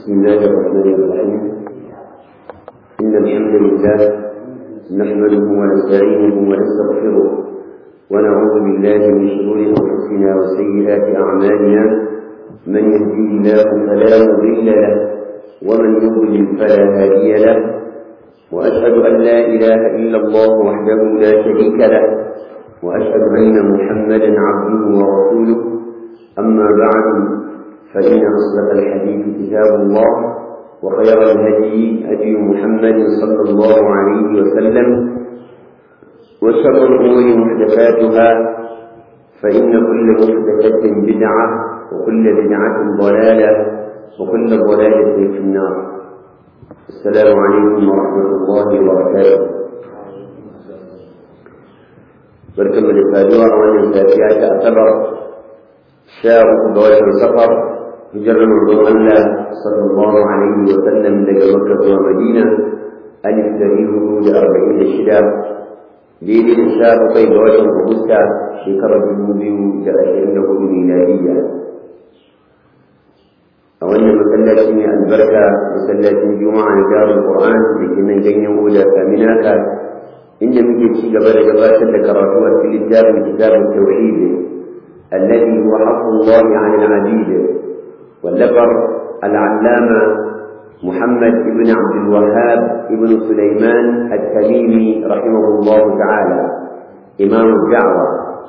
بسم الله الرحمن الرحيم إن الحمد لله نحمده ونستعينه ونستغفره ونعوذ بالله من شرور أنفسنا وسيئات أعمالنا من يهديه الله فلا مضل له ومن يضلل فلا هادي له وأشهد أن لا إله إلا الله وحده لا شريك له وأشهد أن محمدا عبده ورسوله أما بعد فإن أصدق الحديث كتاب الله وخير الهدي هدي محمد صلى الله عليه وسلم وشر الأمور محدثاتها فإن كل محدثة بدعة وكل بدعة ضلالة وكل ضلالة في النار السلام عليكم ورحمة الله وبركاته بركم الإفادة وأن الفاتحة أعتبر شاء دوائر السفر hijirar manzon Allah sallallahu alaihi wa sallam daga Makka zuwa Madina alif dari hudu da arba'in da shida daidai da sha bakwai ga watan Agusta shekarar dubu biyu da ashirin da hudu miladiyya a wannan masallaci mai albarka masallacin juma'a na darul qur'an da ke nan ganyen huda kaminaka inda muke ci gaba da gabatar da karatu a cikin littafin kitabun tauhid الذي هو حق الله عن العبيد واللفر العلامة محمد بن عبد الوهاب بن سليمان التميمي رحمه الله تعالى إمام الدعوة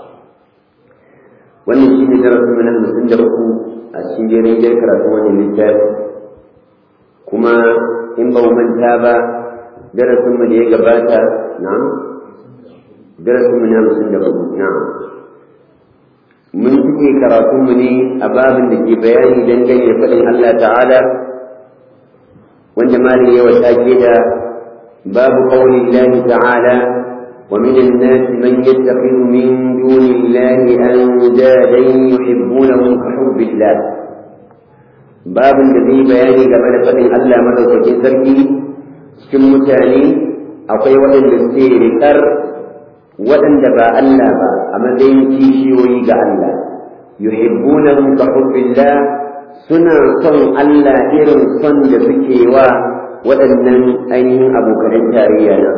wannan shi ne darasin mana hamsin da uku a cikin jerin jar karatun wani littafi kuma in ba mu manta ba darasin mu da ya gabata na'am darasin mu na hamsin da uku na'am mun cike karatunmu ne a babin da ke bayani dangane da faɗin Allah ta'ala wanda malin yawa take da babu qawli Allah ta'ala wa min an-nas man yattakhidhu min duni Allah andadan yuhibbunahum ka hubbillah babin da zai bayani game da faɗin Allah madaukakin sarki cikin mutane akwai waɗanda suke riƙar waɗanda ba Allah ba a matsayin kishiyoyi ga Allah yuhibbunahum ka hubbillah suna son Allah irin son da suke wa waɗannan ainihin abokanan tarayya na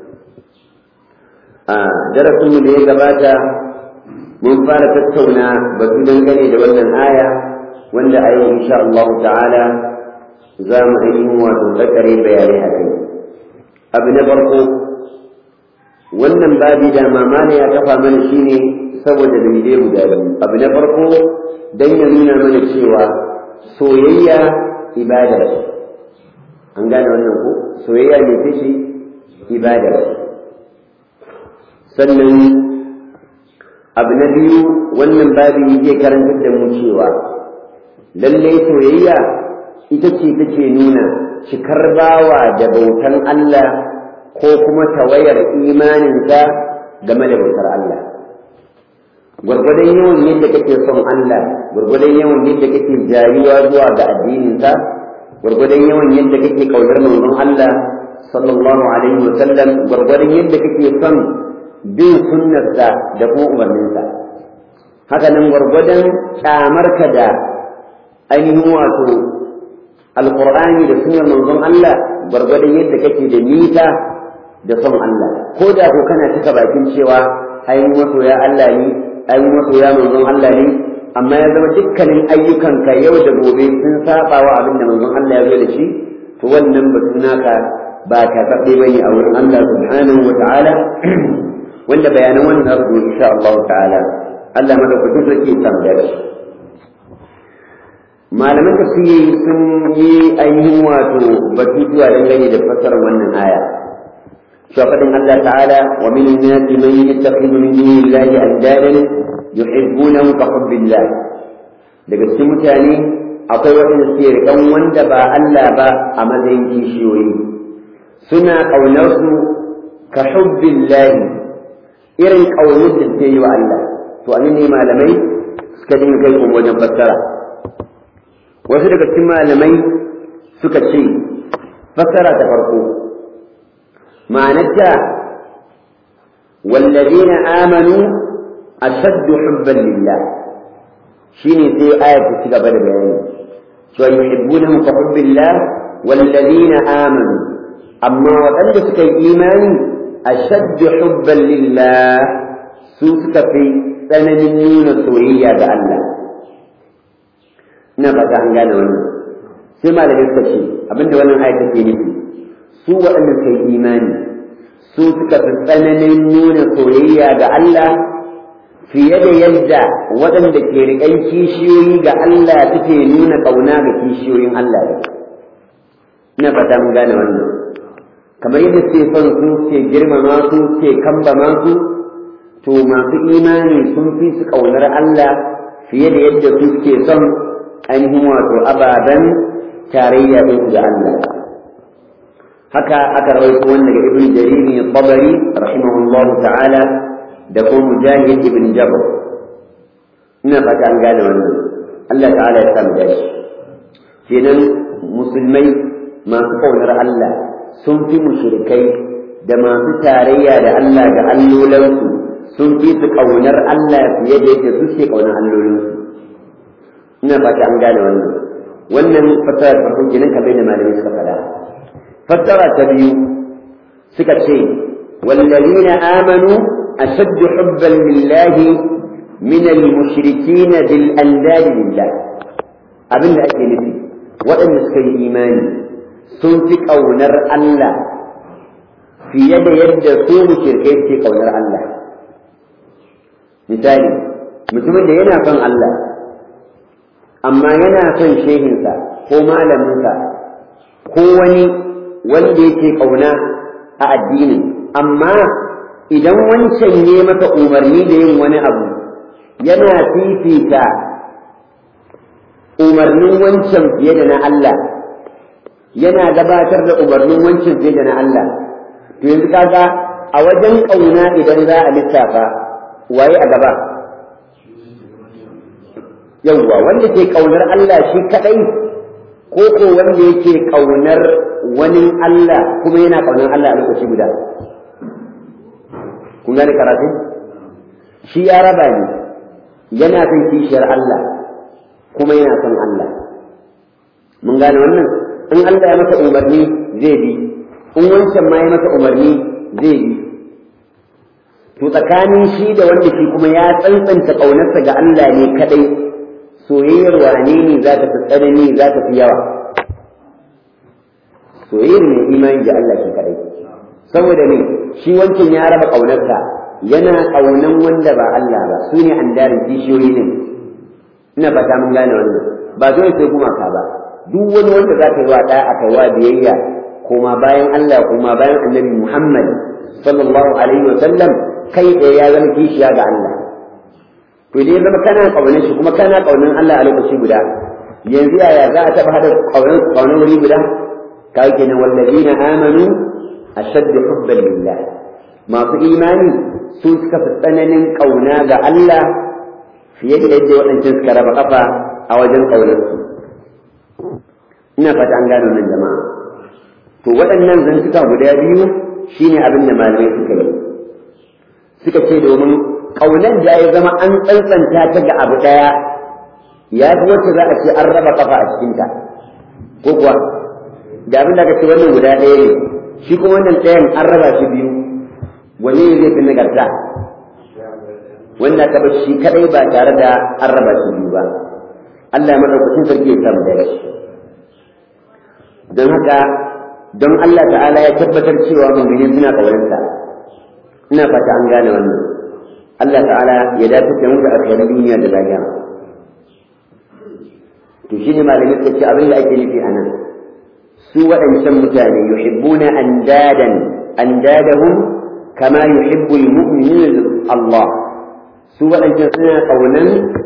a darasinmu da ya gabata mun fara tattauna batu dangane da wannan aya wanda a yau insha Allah ta'ala za mu ainihin wato tsakare bayanai a kai abu na farko wannan babi da mamana ya kafa mana shine saboda dalilai guda biyu abu na farko dan ya nuna mana cewa soyayya ibada ce an gane wannan ko soyayya ne ta shi ibada ce sannan abu na biyu wannan babi yake karantar da mu cewa lallai soyayya ita ce take nuna cikar bawa da bautan Allah ko kuma tawayar imaninsa game da bautar Allah. Gwargwadon yawan yadda kake son Allah, gwargwadon yawan yadda kake jayuwa zuwa ga addininsa, gwargwadon yawan yadda kake kaunar manzon Allah sallallahu alaihi wa sallam, gwargwadon yadda kake son bin sunnarsa da kuma umarninsa. Haka nan gwargwadon kyamarka da ainihin wato alƙur'ani da sunnar manzon Allah gwargwadon yadda kake da nisa da son Allah ko da ko kana cika bakin cewa ai masoya Allah ne ai masoya manzon Allah ne amma ya zama dukkanin ayyukanka yau da gobe sun saba wa abin da manzon Allah ya zo da shi to wannan batu naka ba ka kaɗai bane a wurin Allah subhanahu wa ta'ala wanda bayanan wannan rubu insha Allah ta'ala Allah madaukakin sarki ya samu da malaman tafsiri sun yi ainihin wato batutuwa dangane da fassarar wannan aya فقد الله تعالى ومن الناس من يتخذ من دون الله اندادا يحبونه كحب الله daga cikin mutane akwai waɗanda suke riƙan wanda ba Allah ba a matsayin kishiyoyi suna ƙaunarsu ka hubbillahi irin ƙaunar da suke yi wa Allah to anan ne malamai suka dinga kai kuma wajen fassara wasu daga cikin malamai suka ce fassara ta farko معناتها والذين آمنوا أشد حبا لله shine sai ayar ta ci gaba da bayani cewa yuhibbunahum ka hubbillah wallazina amanu amma waɗanda suka yi imani ashaddu hubban lillah su suka fi tsananin nuna soyayya ga Allah ina fata an gane wannan sai malamai suka ce abinda wannan ayat take nufi su waɗanda suka yi imani su suka fi tsananin nuna soyayya ga Allah fiye da yadda waɗanda ke riƙan kishiyoyi ga Allah suke nuna ƙauna ga kishiyoyin Allah ne. Ina fata mun gane wannan. Kamar yadda suke son su ke girmama su ke kambama su, to masu imani sun fi su ƙaunar Allah fiye da yadda su suke son ainihin wato ababen tarayya ɗin ga Allah. Haka aka rawaito wani daga Ibn Jarir Tabari rahimahullahu ta'ala da kuma mujahid ibn jabr ina fata an gane wannan Allah ta'ala ya samu dashi kenan musulmai masu kaunar Allah sun fi mushrikai da masu tarayya da Allah da allolansu sun fi su kaunar Allah fiye da yadda su ke kaunar allolansu ina fata an gane wannan wannan fasara ta farko kenan kamar da malamai suka faɗa fassara ta biyu suka ce والذين آمنوا أشد حبا لله من المشركين بالأنداد لله أبن أكي نفي وأن سكي إيماني سنفك أو نر الله في يد يد سوم شركين في قونر الله مثالي mutumin da yana son Allah amma yana son shehinsa ko malaminsa ko wani wanda yake ƙauna a addinin amma idan wancan ne maka umarni da yin wani abu yana fifita umarnin wancan fiye da na Allah yana gabatar da umarnin wancan fiye da na Allah to yanzu kaga a wajen ƙauna idan za a lissafa waye a gaba yawwa wanda ke ƙaunar Allah shi kaɗai ko ko wanda yake ƙaunar wani Allah kuma yana ƙaunar Allah a lokaci guda kun gane karatu shi ya raba ne yana son kishiyar Allah kuma yana son Allah mun gane wannan in Allah ya masa umarni zai bi in wancan ma ya masa umarni zai bi to tsakanin shi da wanda shi kuma ya tsantsanta ƙaunarsa ga Allah ne kadai soyayyar wane ne za ta fi tsanani za ta fi yawa soyayyar mai imani da Allah shi kadai saboda ne shi wancan ya raba ƙaunarsa yana ƙaunan wanda ba Allah ba su ne andarin kishiyoyi ne ina fata mun gane wannan ba dole sai gumaka ba duk wani wanda za ka yi wa ɗaya a kai wa biyayya koma bayan Allah koma bayan annabi Muhammad sallallahu alaihi wa sallam kai ɗaya ya zama kishiya ga Allah to idan ya zama kana ƙaunar shi kuma kana ƙaunar Allah a lokaci guda yanzu yaya za a taɓa haɗa ƙaunar wuri guda ka kenan wallazina amanu ashaddu hubban lillah masu imani su suka fi tsananin ƙauna ga Allah fiye da yadda waɗancan suka raba ƙafa a wajen ƙaunarsu ina fata an gano nan jama'a to waɗannan zantuka guda biyu shine abin da malamai suka yi suka ce domin ƙaunar da ya zama an tsantsanta ta ga abu ɗaya ya fi wacce za a ce an raba ƙafa a cikinta ko kuwa da abin da aka ce wannan guda ɗaya ne shi kuma wannan ɗayan an raba shi biyu wani ne zai fi nagarta wanda ka bar shi kadai ba tare da an raba shi biyu ba Allah madaukakin sarki ya samu da shi don haka don Allah ta'ala ya tabbatar cewa mu'mini suna kawarinsa ina fata an gane wannan Allah ta'ala ya dace da mu da alkhairin duniya da lahira to shine malamin suka ce abin da ake nufi anan su waɗancan mutane yuhibbuna andadan andadahum kama yuhibbu almu'minuna Allah su waɗancan suna ƙaunan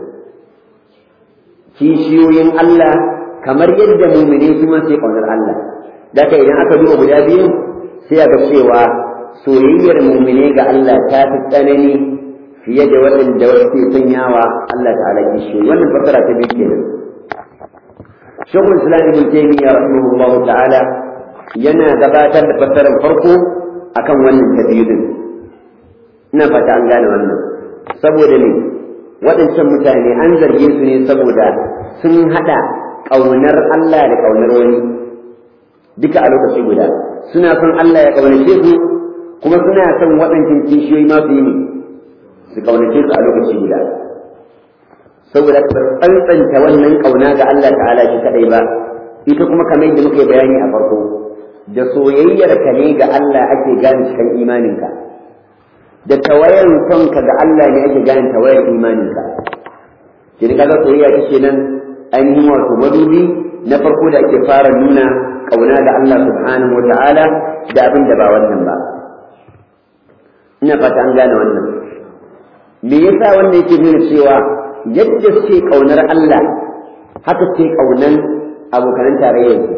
kishiyoyin Allah kamar yadda mumine su ma sai ƙaunar Allah daga idan aka duba guda biyu sai aka cewa soyayyar mumine ga Allah ta fi tsanani fiye da waɗanda wasu sanyawa Allah ta'ala kishiyoyi wannan fassara ta biyu kenan shekul islam ibn taymiya rahimahullah ta'ala yana gabatar da fassarar farko akan wannan ta biyu din ina fata an gane wannan saboda ne waɗancan mutane an zarge su ne saboda sun haɗa ƙaunar Allah da ƙaunar wani duka a lokaci guda suna son Allah ya ƙaunace su kuma suna son waɗancan kishiyoyi masu yi su ƙaunace su a lokaci guda saboda ka tsantsanta wannan ƙauna ga Allah ta'ala shi kaɗai ba ita kuma kamar yadda muka yi bayani a farko da soyayyar ka ne ga Allah ake gane cikin imaninka da tawayar sonka ga Allah ne ake gane tawayar imaninka shi kaga soyayya take nan ainihin wato madubi na farko da ake fara nuna kauna ga Allah subhanahu wa ta'ala da abin da ba wannan ba ina fata an gane wannan me yasa wannan yake nuna cewa yadda suke kaunar Allah haka suke kaunan abokan tarayyar su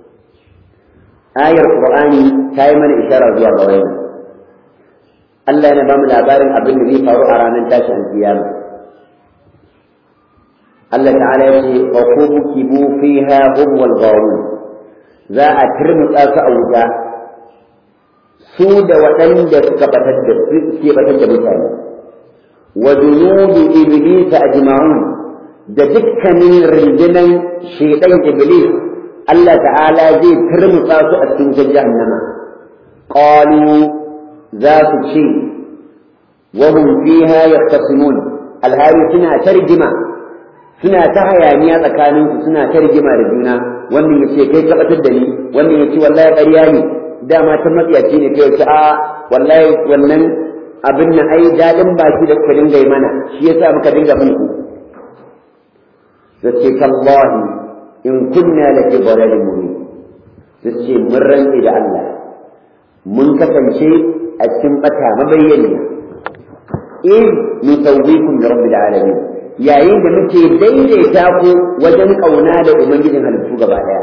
ayar qur'ani ta yi mana isharar zuwa ga wannan Allah yana ba mu labarin abin da zai faru a ranar tashin kiyama Allah ta'ala ya ce wa kubu fiha hum wal ghawun za a turmutsa su a wuta su da waɗanda suka batar da suke batar da mutane wa junudu iblis ajma'un da dukkanin rundunan shaidan iblis Allah ta'ala zai turmutsa su a cikin jahannama qalu za su ce wa hum fiha yahtasimun alhali suna tarjima suna ta hayaniya tsakaninsu suna ta rigima da juna wannan ya ce kai tabbatar da ni wannan ya ce wallahi ƙarya ne dama ta matsiyaci ne kai ce a wallahi wannan abin nan ai daɗin baki da kuka dinga yi mana shi yasa muka dinga bin ku zace tallahi in kunna la fi dhalalin mubin zace mun rantsi da Allah mun kasance a cikin bata mabayyani in nusawwikum bi rabbil alamin yayin da muke daidaita ku wajen ƙauna da ubangijin halittu gaba ɗaya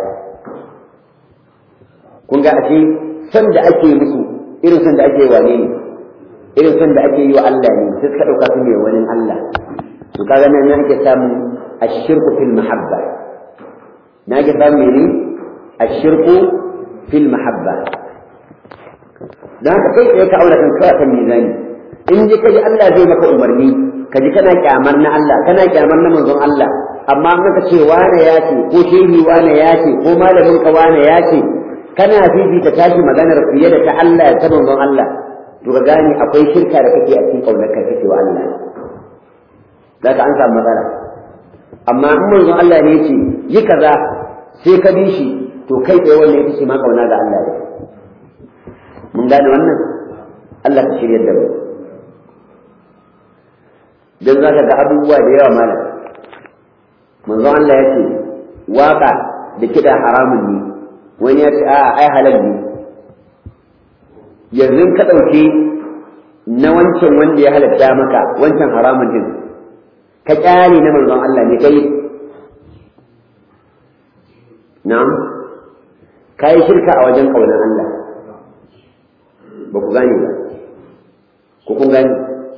kun ga ashe san da ake musu irin san da ake wane ne irin san da ake yi wa Allah ne sai suka ɗauka su ne wani Allah to kaga nan na ake samun ashirku fil mahabba na ake samun mene ashirku fil mahabba dan haka kai tsaye ka aure kan kawai kan mizani in ji kaji Allah zai maka umarni ka ji kana kyamar na Allah kana kyamar na manzon Allah amma in ka ce wane ya ce ko shehi wane ya ce ko malamin ka wane ya ce kana fifita tashi maganar fiye da ta Allah ta manzon Allah to ka gane akwai shirka da kake a cikin kaunar ka kake wa Allah zaka an samu matsala amma in manzon Allah ne ce yi kaza sai ka bi shi to kai tsaye wannan ita ce ma kauna ga Allah ne mun gane wannan Allah ka shirya da mu don za ka ga abubuwa da yawa malam manzo Allah ya ce waka da kiɗa haramun ne wani ya ce a ai halal ne yanzu ka ɗauki na wancan wanda ya halatta maka wancan haramun din ka ƙyale na manzon Allah ne kai na'am ka yi shirka a wajen ƙaunar Allah ba ku gane ba ko kun gane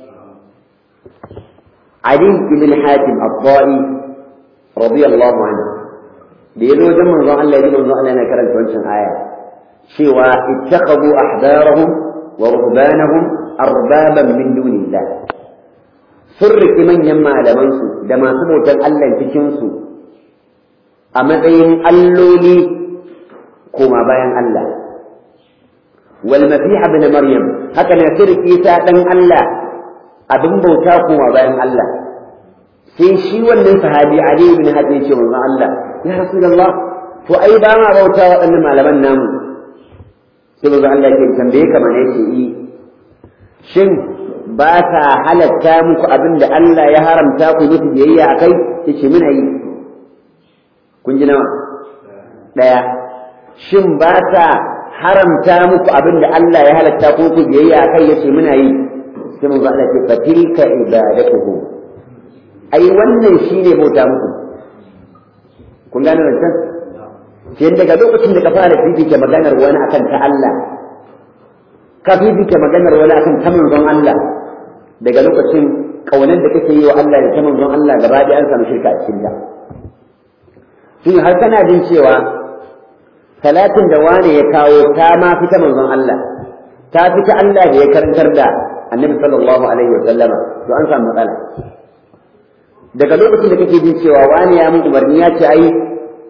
علي بن حاتم الضائي رضي الله عنه بيقولوا جمع الله الله يقولوا الله لنا كرنت وانشان آية سوى اتخذوا أحبارهم ورهبانهم أربابا من دون الله سرك من يما لمنسو دما سبوتا ألا تشنسو أمدين ألولي كما بيان الله والمسيح ابن مريم هكذا سرك إيسا الله abin bauta kuma bayan Allah sai shi wannan sahabi Ali ibn Hatim ce manzon Allah ya Rasulullah to ai ba ma bauta waɗannan malaman namu sai manzon Allah ke tambaye ka mana yace yi shin ba ta halatta muku abin da Allah ya haramta ku muku biyayya akai yace muna yi kun ji nawa daya shin ba ta haramta muku abin da Allah ya halatta ku ku biyayya akai yace muna yi sai mun Allah ce fatilka ibadatuhu ai wannan shine bauta muku kun gane wannan sai daga lokacin da ka fara fifike maganar wani akan ta Allah ka fifike maganar wani akan ta manzon Allah daga lokacin kaunar da kake yi wa Allah da ta manzon Allah gaba ɗaya an samu shirka a cikin ta shin har kana jin cewa salatin da wani ya kawo ta ma fita manzon Allah ta fita Allah da ya karantar da annabi sallallahu alaihi wa sallama to an samu matsala daga lokacin da kake jin cewa wani ya mun umarni ya ce ai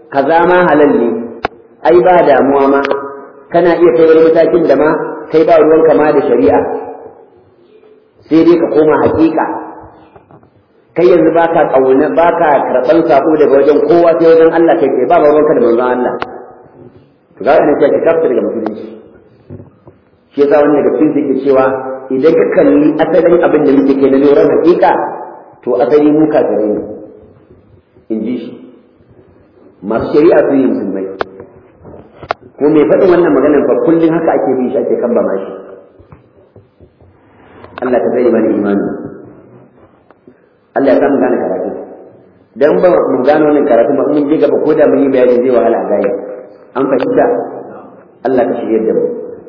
kaza ma halal ne ai ba damuwa ma kana iya kai wani matakin da ma kai ba ruwan kama da shari'a sai dai ka koma hakika kai yanzu baka kauna baka karban sako daga wajen kowa sai wajen Allah kai kai ba ruwanka da manzon Allah to ga ina ce ka kafta daga musulunci shi yasa wannan daga cikin yake cewa idan ka kalli asalin abin da muke ke na loran hakika to asali mu kafirai ne in ji shi masu shari'a su yi musulmai ko mai faɗin wannan maganar fa kullum haka ake bi shi ake kamba mashi Allah ka zai mana imani Allah ya samu gane karatu dan ba mu gane wannan karatu ba mun je gaba ko da mun yi bayani zai wahala a gaya an fahimta Allah ka shirye da mu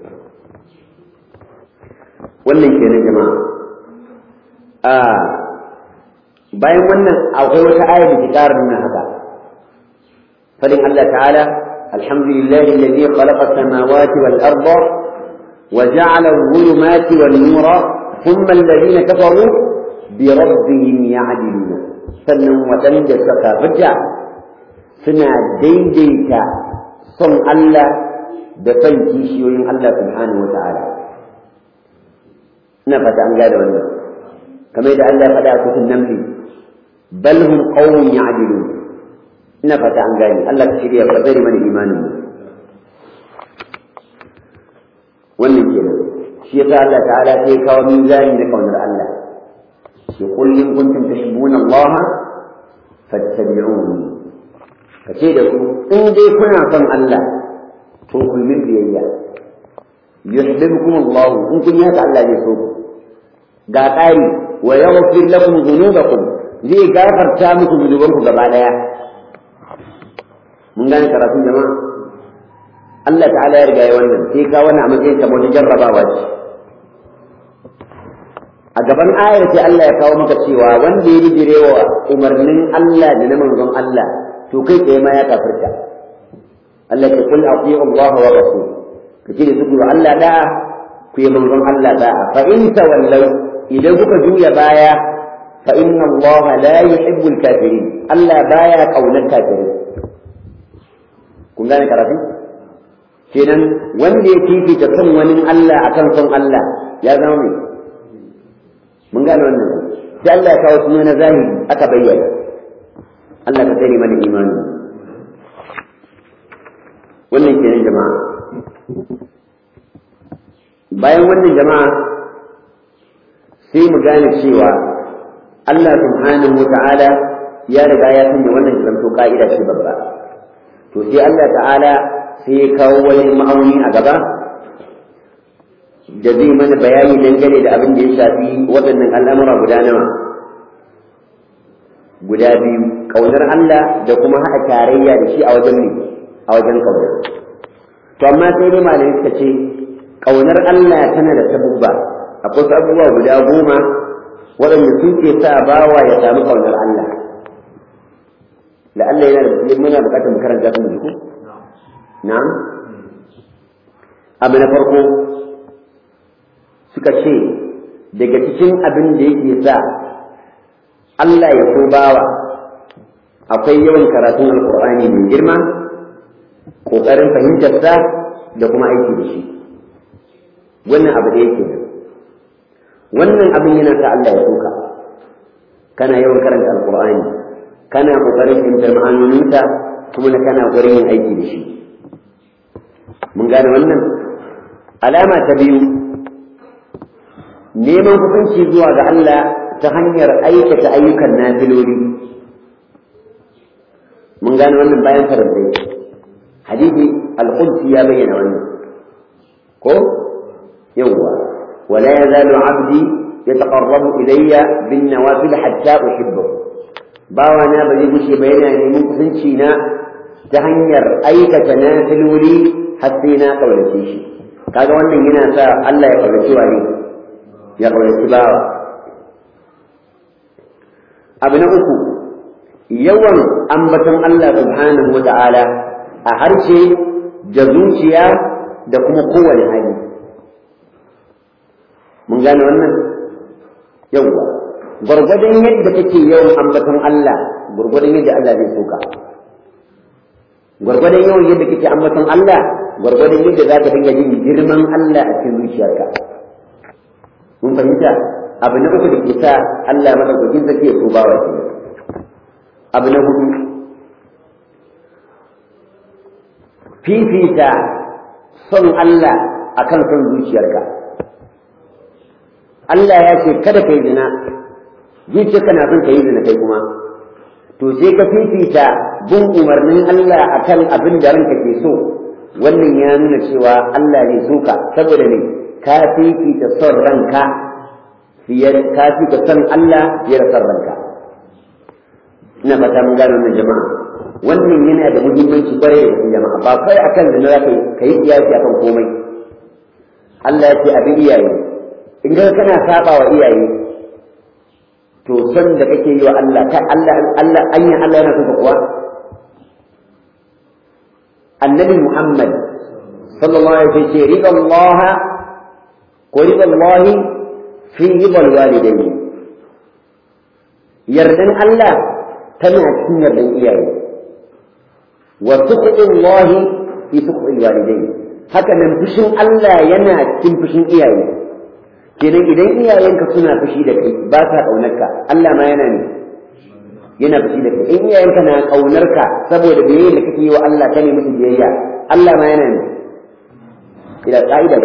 wannan kenan jama'a a bayan wannan akwai wata aya da ke ƙara nuna haka fadin Allah ta'ala alhamdulillahi alladhi khalaqa as-samawati wal arda wa ja'ala adh-dhulumati wan nura thumma alladhina kafaru bi rabbihim ya'diluna sannan waɗanda suka fita suna daidaita son Allah da son kishiyoyin Allah subhanahu wa ta'ala ina fata an gada wannan kamar da Allah ya faɗa a cikin namli bal hum qawmun ya'dilun ina fata an gane Allah ka shirya ka bari mana imanin mu wannan kenan shi yasa Allah ta'ala sai ya kawo mizani na kaunar Allah shi qul in kuntum tuhibbuna Allah fattabi'uni kace da ku in dai kuna son Allah to ku min biyayya yuhibbukum Allah in kun yaka Allah zai so ku ga ƙari wa yaghfir lakum dhunubakum zai gafarta muku zunubanku gaba daya mun gane karatun jama'a Allah ta'ala ya riga ya wannan sai ka wannan a matsayin kamar wata jarrabawa ce a gaban ayar sai Allah ya kawo maka cewa wanda ya bijire wa umarnin Allah da na manzon Allah to kai tsaye ma ya kafirta Allah ya kul atiyu Allah wa rasul kace da su Allah da ku yi manzon Allah da fa in tawallaw idan kuka juya baya fa inna Allah la yuhibbul kafirin Allah baya kaunar kafirin kun gane karatu kenan wanda ya fifita son wani Allah akan son Allah ya zama mai mun gane wannan sai Allah ya kawo suna na zahiri aka bayyana Allah ka tsare mana imani wannan kenan jama'a bayan wannan jama'a sai mu gane cewa Allah subhanahu wa ta'ala ya riga ya sanya wannan zanto ka'ida ce babba to sai Allah ta'ala sai ya kawo wani ma'auni a gaba da zai mana bayani dangane da abin da ya shafi waɗannan al'amura guda nawa guda biyu ƙaunar Allah da kuma haɗa tarayya da shi a wajen ne a wajen ƙaunar to amma sai dai malamai suka ce ƙaunar Allah tana da sabubba akwai wasu abubuwa guda goma waɗanda sun ke sa bawa ya samu ƙaunar Allah la'alla yana da muna buƙatar mu karanta su mu ji ko na'am abu na farko suka ce daga cikin abin da yake sa Allah ya so bawa akwai yawan karatun alkur'ani mai girma ƙoƙarin fahimtarsa da kuma aiki da shi wannan abu da yake nan wannan abin yana sa Allah ya soka kana yawan karanta alkur'ani kana ƙoƙarin fahimtar ma'anoninsa kuma na kana ƙoƙarin yin aiki da shi mun gane wannan alama ta biyu neman hukunci zuwa ga Allah ta hanyar aikata ayyukan nafiloli mun gane wannan bayan farantai hadisi al-qudsi ya bayyana wannan ko yawwa wala yazalu abdi yataqarrabu ilayya bin nawafil hatta uhibbahu bawa na ba zai gushe ba yana neman kusanci na ta hanyar aikata nafiloli har sai na kaunace shi kaga wannan yana sa Allah ya kaunaci wani ya kaunaci bawa abu na uku yawan ambaton Allah subhanahu wa ta'ala a harshe da zuciya da kuma kowane hali mun gane wannan yawwa gwargwadon yadda kake yawan ambaton Allah gwargwadon yadda Allah zai soka gwargwadon yawan yadda kake ambaton Allah gwargwadon yadda za ka dinga jin girman Allah a cikin zuciyarka mun fahimta abu na uku da ke sa Allah madaukakin sarki ya so bawa ke abu na hudu fifita son Allah akan son zuciyarka Allah ya ce kada kai zina zuciyarka na son ka yi zina kai kuma to sai ka fifita bin umarnin Allah akan abin da ranka ke so wannan ya nuna cewa Allah zai so ka saboda ne ka fifita son ranka fiye ka fifita son Allah fiye da son ranka ina fata mun gano wannan jama'a wannan yana da muhimmanci kwarai da cikin jama'a ba kai akan da za ka yi kiyasi akan komai Allah ya ce abin iyaye in ga kana saba wa iyaye to son da kake yi wa Allah ka Allah Allah anya Allah yana son kuwa annabi Muhammad sallallahu alaihi wasallam ce rida Allah ko rida Allah fi rida walidayni yardan Allah tana cikin yardan iyaye wa sukhtu Allah fi sukhti walidayni haka nan fushin Allah yana cikin fushin iyaye kenan idan iyayenka suna fushi da kai ba sa ƙaunarka Allah ma yana ne yana fushi da kai in iyayenka na ƙaunarka saboda biyayya da kake yi wa Allah ka ne musu biyayya Allah ma yana ne ila ƙa'idar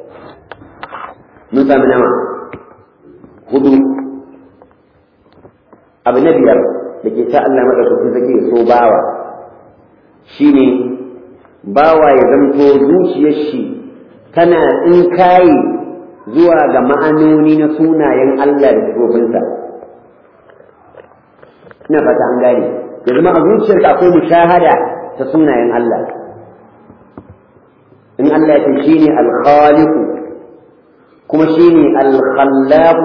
mun samu nama hudu abu na biyar da ke sa Allah maɗaukakin sake so bawa shine bawa ya zamto zuciyar shi tana tsinkaye zuwa ga ma'anoni na sunayen Allah da sifofinsa ina fata an gane ya zama a zuciyarka akwai mushahada ta sunayen Allah in Allah ya ce shine al-khaliq kuma shine al-khallaq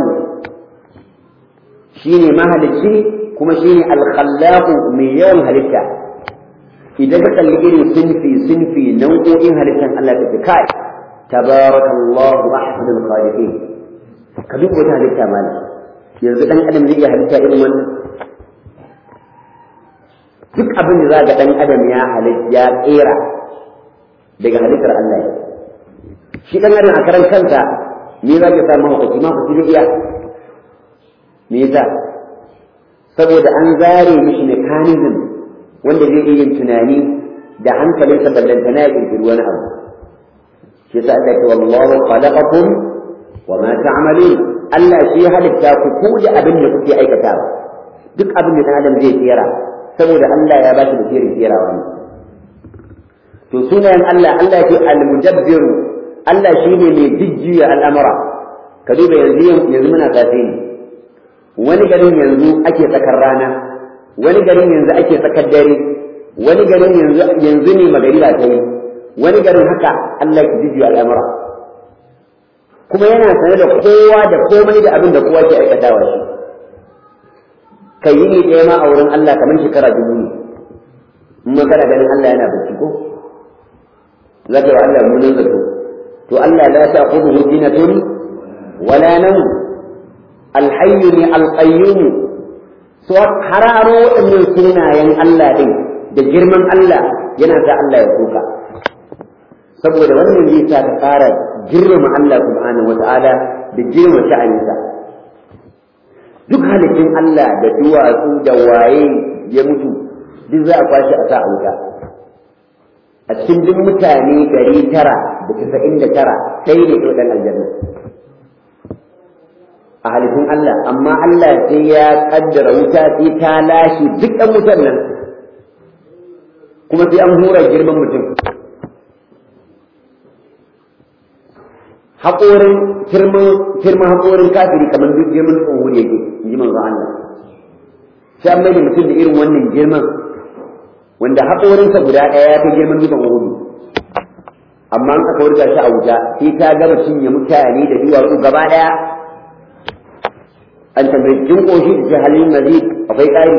shine mahalicci kuma shine al-khallaq mai yawan halitta idan ka kalli irin sinfi sinfi nau'o'in halittar Allah ta kai تبارك الله أحسن الخالقين كدوب وتا halitta mala yanzu dan adam zai iya halitta irin wannan duk abin da zaga dan adam ya halitta ya tsira daga halittar Allah shi dan adam a karan kansa me za ka samu hukunci ma hukunci zai iya me yasa saboda an zare mishi mechanism wanda zai iya yin tunani da hankalinsa ballantana ya kirkiri wani abu shi yasa Allah ce wallahu khalaqakum wa ma ta'malun Allah shi ya halitta ku ku da abin da kuke aikatawa duk abin da dan adam zai tsira saboda Allah ya ba shi da tsirin tsirawa ne to sunayen Allah Allah ce al-mudabbir Allah shine mai jijjiya al'amura ka duba yanzu yanzu muna safe ne wani garin yanzu ake tsakar rana wani garin yanzu ake tsakar dare wani garin yanzu yanzu ne magariba ta yi wani garin haka Allah ki jijiya al'amura kuma yana sane da kowa da komai da abin da kowa ke aikatawa shi kai yi ɗaya ma a wurin Allah kamar shekara dubu ne in ma kana ganin Allah yana bacci ko za ka yi wa Allah munin zato to Allah la ta kudu hujjinatun wala nan alhayyu ne alqayyum so hararo waɗannan sunayen Allah din da girman Allah yana sa Allah ya kuka saboda wannan zai sa ka fara girmama Allah subhanahu wata'ala da girma sha'aninsa duk halittun Allah da duwatsu da waye ya mutu duk za a kwashi a sa a wuta a cikin duk mutane ɗari tara da casa'in da tara sai ne ɗan aljanna a halittun Allah amma Allah sai ya kaddara wuta sai ta lashe duk ɗan wutar nan kuma sai an hura girman mutum haƙorin firman haƙorin kafiri kamar duk girman tsohon yake in ji manzo Allah sai an maida mutum da irin wannan girman wanda haƙorinsa guda ɗaya ya fi girman dukan uhudu amma an aka wurga shi a wuta sai ta gama cinye mutane da duwatsu gaba ɗaya an tambayi jin ƙoshi da ce halin mazid akwai ƙari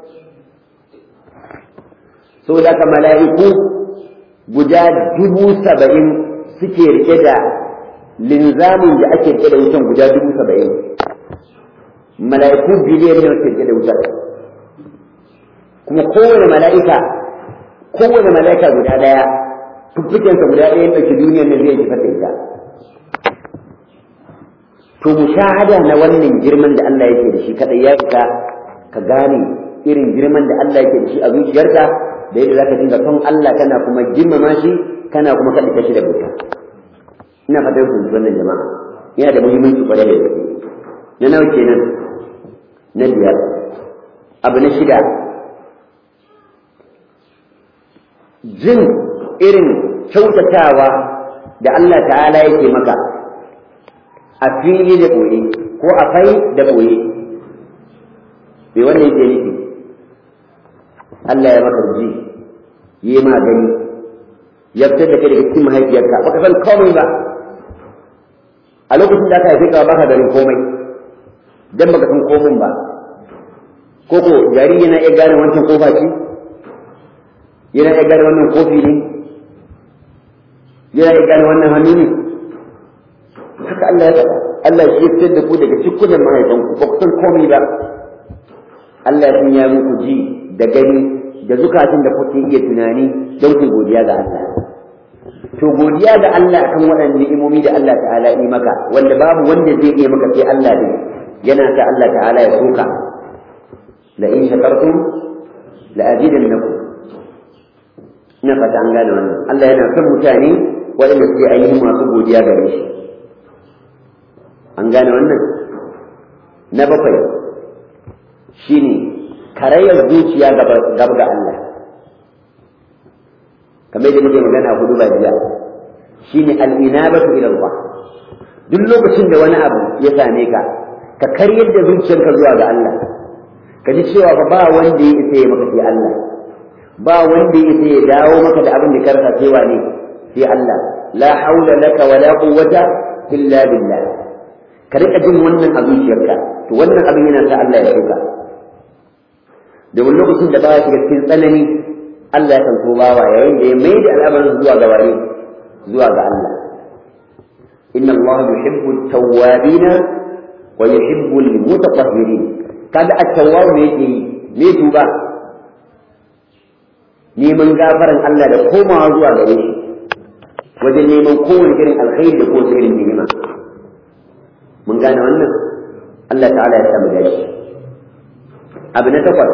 saboda ka mala'iku guda dubu saba'in suke rike da linzamin da ake rike da wutan guda dubu saba'in mala'iku biliyan ne suke rike da wutar kuma kowane mala'ika kowane mala'ika guda daya fuffukensa guda ɗaya ya ɗauki duniyar nan zai jifar da ita to mushahada na wannan girman da Allah yake da shi kada ya isa ka gane irin girman da Allah yake da shi a zuciyarka da yadda zaka dinga son Allah kana kuma girmama shi kana kuma kada shi da buta ina fatan ku wannan jama'a yana da muhimmanci kwarai da gaske na nawa kenan na biyar abu na shida jin irin kyautatawa da Allah ta'ala yake maka a fili da ɓoye ko a fai da ɓoye bai wanda yake nufi Allah ya maka ji yi ma gani ya fitar da kai daga cikin mahaifiyarka baka san komai ba a lokacin da aka haife ka baka ganin komai dan baka san komai ba ko ko jariri yana iya gane wancan kofa ce yana iya gane wannan kofi ne yana iya gane wannan hannu ne haka Allah ya faɗa Allah shi ya fitar da ku daga cikunan mahaifanku ba ku san komai ba Allah ya sanya muku ji da gani da zukatun da kuke iya tunani don ku godiya ga Allah to godiya ga Allah kan waɗannan ni'imomi da Allah ta'ala yi maka wanda babu wanda zai iya maka sai Allah ne yana ta Allah ta'ala ya soka la in shakartum la azidannakum ina fata an gane wannan Allah yana son mutane waɗanda suke ainihin masu godiya gare shi an gane wannan na bakwai shine karayar zuciya gaba ga Allah kamar da muke magana hudu ba jiya shine al-inabatu ila Allah duk lokacin da wani abu ya same ka ka karyar da zuciyarka zuwa ga Allah ka ji cewa ba wanda ya isa ya maka sai Allah ba wanda ya isa ya dawo maka da abin da ka rasa sai wane sai Allah la haula laka wala quwwata illa billah ka rika jin wannan a zuciyarka to wannan abin yana sa Allah ya shuka domin lokacin da ba shiga cikin tsanani Allah ya kan so bawa yayin da ya mai da al'amarin zuwa ga wani zuwa ga Allah inna Allah yuhibbu at-tawwabin wa yuhibbu al-mutatahhirin kaga at-tawwab ne yake yi me tuba neman gafaran Allah da komawa zuwa gare shi wajen neman kowane irin alkhairi da kowace irin ni'ima mun gane wannan Allah ta'ala ya samu dashi abu na takwas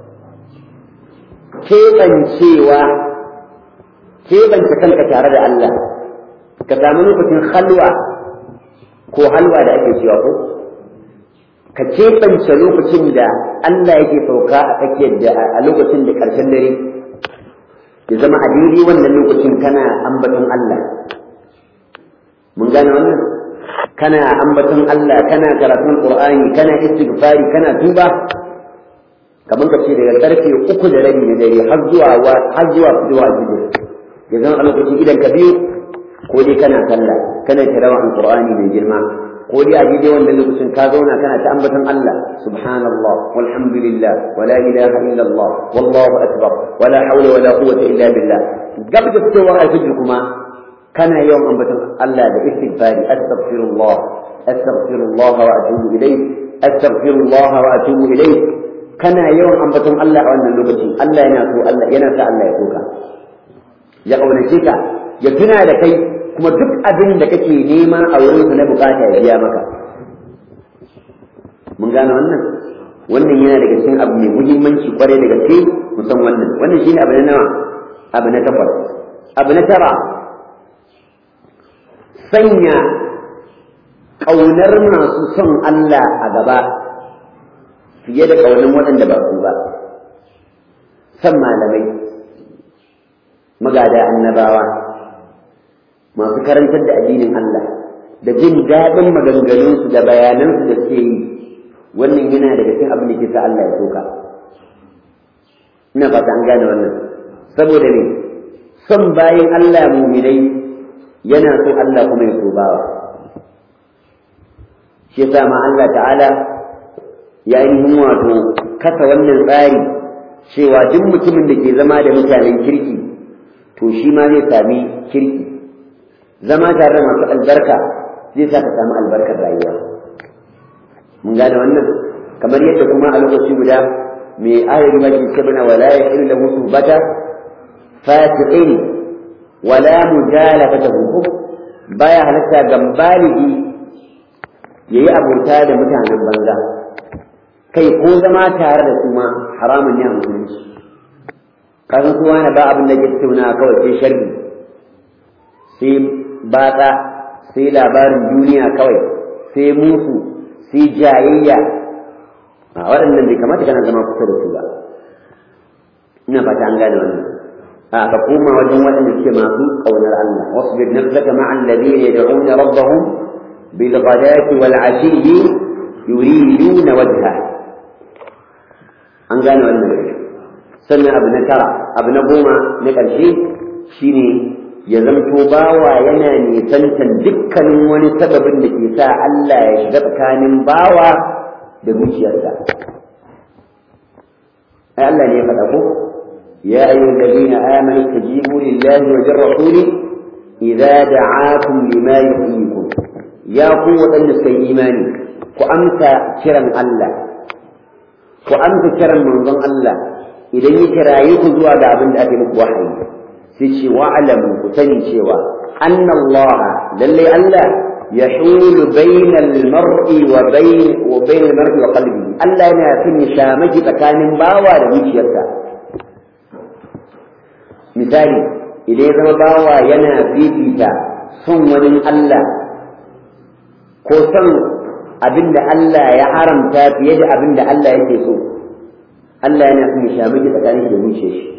keɓancewa keɓance kanka tare da Allah ka samu lokacin halwa ko halwa da ake cewa ko ka keɓance lokacin da Allah yake sauka a tsakiyar da a lokacin da ƙarshen dare ya zama a daidai wannan lokacin kana ambaton Allah mun gane wannan kana ambaton Allah kana karatun Qur'ani kana istighfari kana tuba kamar ka ce daga karfe uku da rabi na dare har zuwa har zuwa zuwa jibi ya zama a lokacin idan ka biyu ko dai kana sallah kana tirawa alqur'ani mai girma ko dai a daidai wannan lokacin ka zauna kana ta ambaton Allah subhanallah walhamdulillah wala ilaha illallah wallahu akbar wala hawla wala quwwata illa billah gab da fitowar alfijir kuma kana yawan ambaton Allah da istighfari astaghfirullah astaghfirullah wa atubu ilayh astaghfirullah wa atubu ilayh kana yawan ambaton Allah a wannan lokaci Allah yana so Allah yana sa Allah ya soka ya kaunace ka ya tuna da kai kuma duk abin da kake nema a wurin na bukata ya biya maka mun gane wannan wannan yana daga cikin abu mai muhimmanci kwarai da gaske mu san wannan wannan shine abu na nawa abu na takwas abu na tara sanya ƙaunar masu son Allah a gaba fiye da ƙaunar waɗanda ba su ba san malamai magada annabawa masu karantar da addinin Allah da jin daɗin maganganunsu da bayanansu da suke yi wannan yana daga cikin abin da ke sa Allah ya soka ina fata an gane wannan saboda ne son bayan Allah muminai yana so Allah kuma ya so bawa shi yasa ma Allah ta'ala ya yi wato kasa wannan tsari cewa duk mutumin da ke zama da mutanen kirki to shi ma zai sami kirki zama tare da masu albarka zai sa ka samu albarkar rayuwa mun gane wannan kamar yadda kuma a lokaci guda mai ayar mafi kabina wala ya ilu lahu subata fasiqin wala mujalafatahu baya halatta ga baligi yayi abota da mutanen banza kai ko zama tare da su ma haramun ne a musulunci kasan su wani ba abin da ke tattauna kawai sai sharri sai batsa sai labarin duniya kawai sai musu sai jayayya a waɗannan bai kamata kana zama kusa da su ba ina fata an gane wannan a ka koma wajen waɗanda suke masu ƙaunar Allah wasbir nafsaka ma'a alladhina yad'una rabbahum bil ghadati wal 'ashiyyi yuriduna wajha an gane wannan sannan abu na tara abu na goma na ƙarshe shine ya zamto bawa yana nisantan dukkanin wani sababin da ke sa Allah ya shiga tsakanin bawa da zuciyarsa ai Allah ne ya faɗa ko ya ayyuhal ladina amanu tajibu lillahi wa lirrasuli idza da'akum lima yuhyikum ya ku waɗanda suka yi imani ku amsa kiran Allah ku amsa kiran manzon Allah idan ya kiraye ku zuwa ga abin da ake muku wahayi sai ce wa'alamu ku sani cewa anna Allah lalle Allah yahulu bainal mar'i wa bain wa bainal mar'i wa qalbi Allah yana fin shamaki tsakanin bawa da zuciyarsa misali idan ya zama bawa yana fifita son wani Allah ko son abinda Allah ya haramta fiye da abinda Allah yake so Allah yana fin shamaki tsakanin da zuciyar shi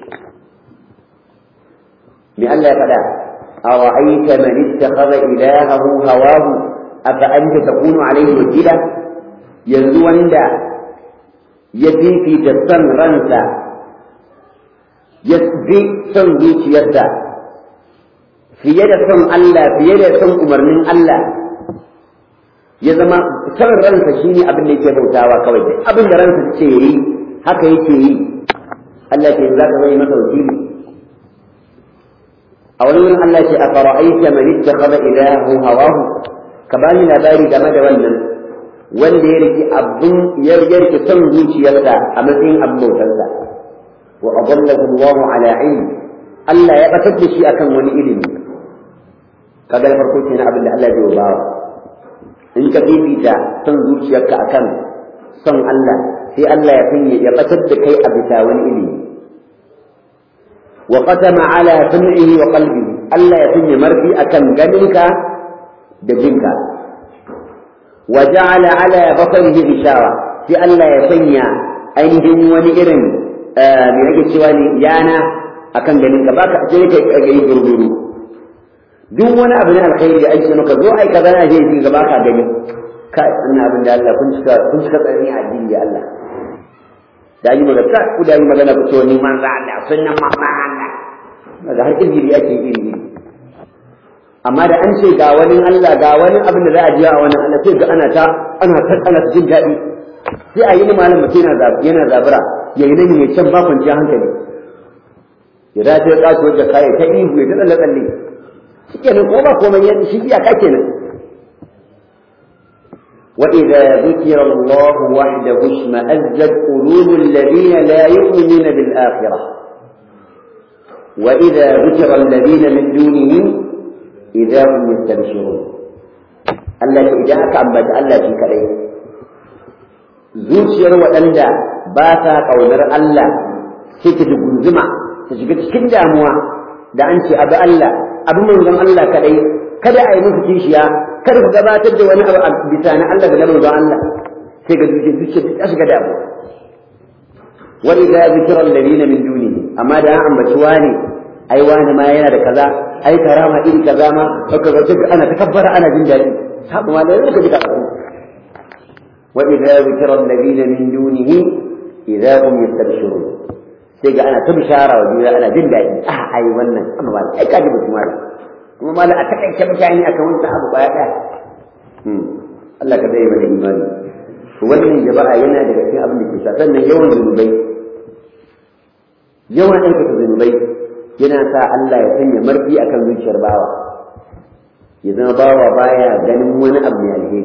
me Allah ya faɗa أرأيت من اتخذ إلهه هواه أفأنت تكون عليه وكيلا yanzu wanda ya fifita son ransa ya bi son zuciyarsa fiye da son Allah fiye da son umarnin Allah ya zama son ransa shine abin da yake bautawa kawai duk abin da ransa ce yi haka yake yi Allah ke za ka zai masa wakili a wani wurin Allah ce a fara'aita man ittakhadha ilahahu hawahu ka bani labari game da wannan wanda ya riki abin ya riki son zuciyarsa a matsayin abin bautarsa wa adallahu Allah ala ilm Allah ya batar da shi akan wani ilimi kaga da farko kenan abin da Allah zai bawa in ka fifita son zuciyarka akan son Allah sai Allah ya sanya ya batar da kai a bisa wani ilimi وختم على سمعه وقلبه الله يسمي مرفي أكم جنك دجنك وجعل على بصره غشاوة في الله يسمي أينهم ونئرن من أجل سواني يانا أكم جنك باك أجلك أجلي جربيرو duk wani abu na alkhairi da aiki maka zo ai kaza na je ji gaba ka gani kai ina abin da Allah kun cika kun cika tsari a addini da Allah da yi magana ku da yi magana ku ce ni manzo Allah sunnan mamma Allah daga har izini ake iri iri amma da an ce ga wani Allah ga wani abin da za a ji a wani Allah sai ga ana ta ana ta ana jin daɗi sai a yi ni malam mutum yana yana zabura ya yi nan ya can ba kwanciyar hankali ya dace ya kasu wajen kaya ta ihu ya ta tsalle tsalle shi kenan ko ba komai ya shi iyaka kenan وإذا ذكر الله وحده اشمأزت قلوب الذين لا يؤمنون بالآخرة وإذا ذكر الذين من دونه إذا هم يستبشرون التي إذا أكبت الله في كريه zuciyar waɗanda ba ta ƙaunar Allah sai ta dugunzuma ta shiga cikin damuwa da an ce abu Allah abu manzon Allah kaɗai kada a yi musu kishiya kada ku gabatar da wani abu a bisa na Allah da na manzon Allah sai ga zuciyar zuciyar ta shiga damuwa wa idza zikra alladhina min dunihi amma da an ambaci wani ai wani ma yana da kaza ai karama iri kaza ma haka ga ana takabbara ana jin daɗi sabu ma da yau ka ji ka wa idza zikra alladhina min dunihi idza hum yastabshirun sai ga ana ta bishara wa juna ana jin daɗi ah ai wannan amma ba ai kaji mutum ma kuma ma a takaice mutane akan wannan abu baya ɗaya Allah ka dai mana imani wannan jama'a yana daga cikin abin da ke sa sannan yawan zunubai yawan aikata zunubai yana sa Allah ya sanya marfi akan zuciyar bawa ya zama bawa baya ganin wani abu mai alheri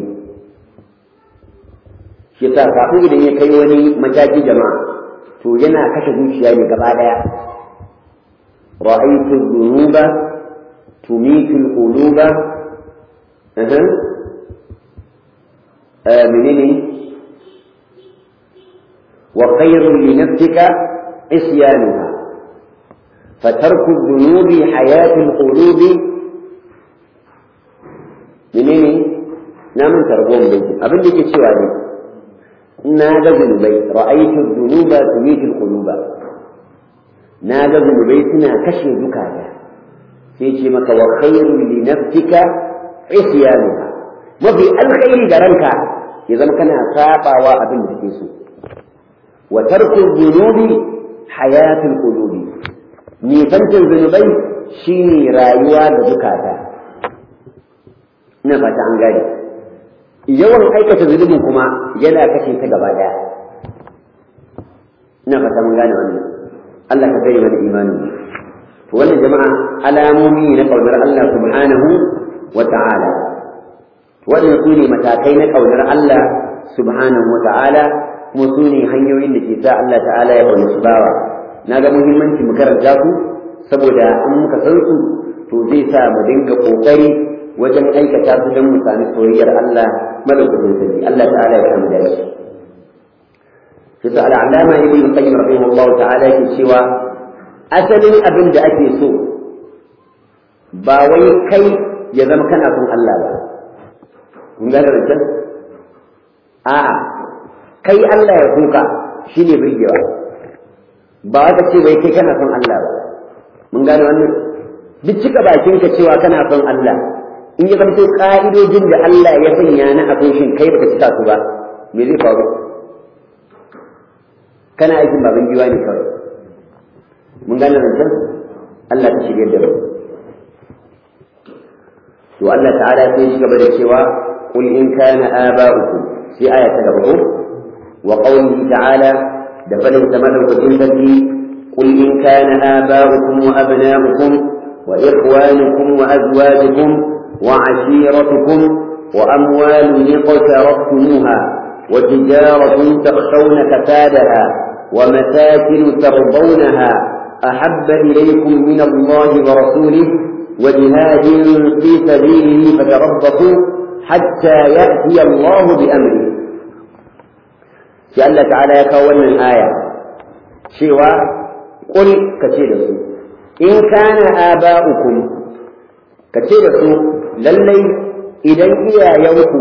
shi sa kafin idan ya kai wani mataki jama'a to yana kashe zuciya ne gaba daya رأيت الذنوب تميت القلوب أه. آمنني وخير لنفسك عصيانها فترك الذنوب حياة القلوب menene na mun targon bai abin da ke cewa ne na ga zunubai ra'aytu dhunuba tumitul quluba na ga zunubai suna kashe zukata sai ce maka wa khairul li nafsika isyanuha mafi alkhairi da ranka ya zama kana sabawa abin da kake so wa tarku dhunubi hayatul qulubi nisancin zunubai shine rayuwa da zukata ina fata an gane yawan aikata zunubin kuma yana kashe ta gaba daya ina fata mun gane wannan Allah ka gari mana imanin to wannan jama'a alamomi na kaunar Allah subhanahu wa ta'ala wannan su ne matakai na kaunar Allah subhanahu wa ta'ala kuma su ne hanyoyin da ke sa Allah ta'ala ya kaunaci bawa na ga muhimmanci mu karanta su saboda in muka san su to zai sa mu dinga kokari wajen aikata su don mu sami soyayyar Allah madaukakin sarki Allah ta'ala ya kama da shi shi sa al'alama ibn qayyim rahimahullahu ta'ala yake cewa asalin abin da ake so ba wai kai ya zama kana son Allah ba kun gane rancen a'a kai Allah ya kuka shine birgewa ba wata ce wai kai kana son Allah ba mun gane wannan duk cika bakinka cewa kana son Allah in ya zamto ƙa'idojin da Allah ya sanya na abin shin kai baka cika su ba me zai faru kana aikin baban giwa ne kawai mun gane zancen Allah ta shirya da mu to Allah ta'ala sai shi gaba da cewa qul in kana aba'ukum sai aya ta gaba ko wa qawlihi ta'ala da fadin sa madaukakin sarki qul in kana aba'ukum wa abna'ukum wa ikhwanukum wa azwajukum وعشيرتكم وأموال اقترفتموها وتجارة تخشون كسادها ومساكن ترضونها أحب إليكم من الله ورسوله وجهاد في سبيله فتربصوا حتى يأتي الله بأمره جل تعالى يكون الآية شوى قل كثير إن كان آباؤكم كثير lallai idan iyayenku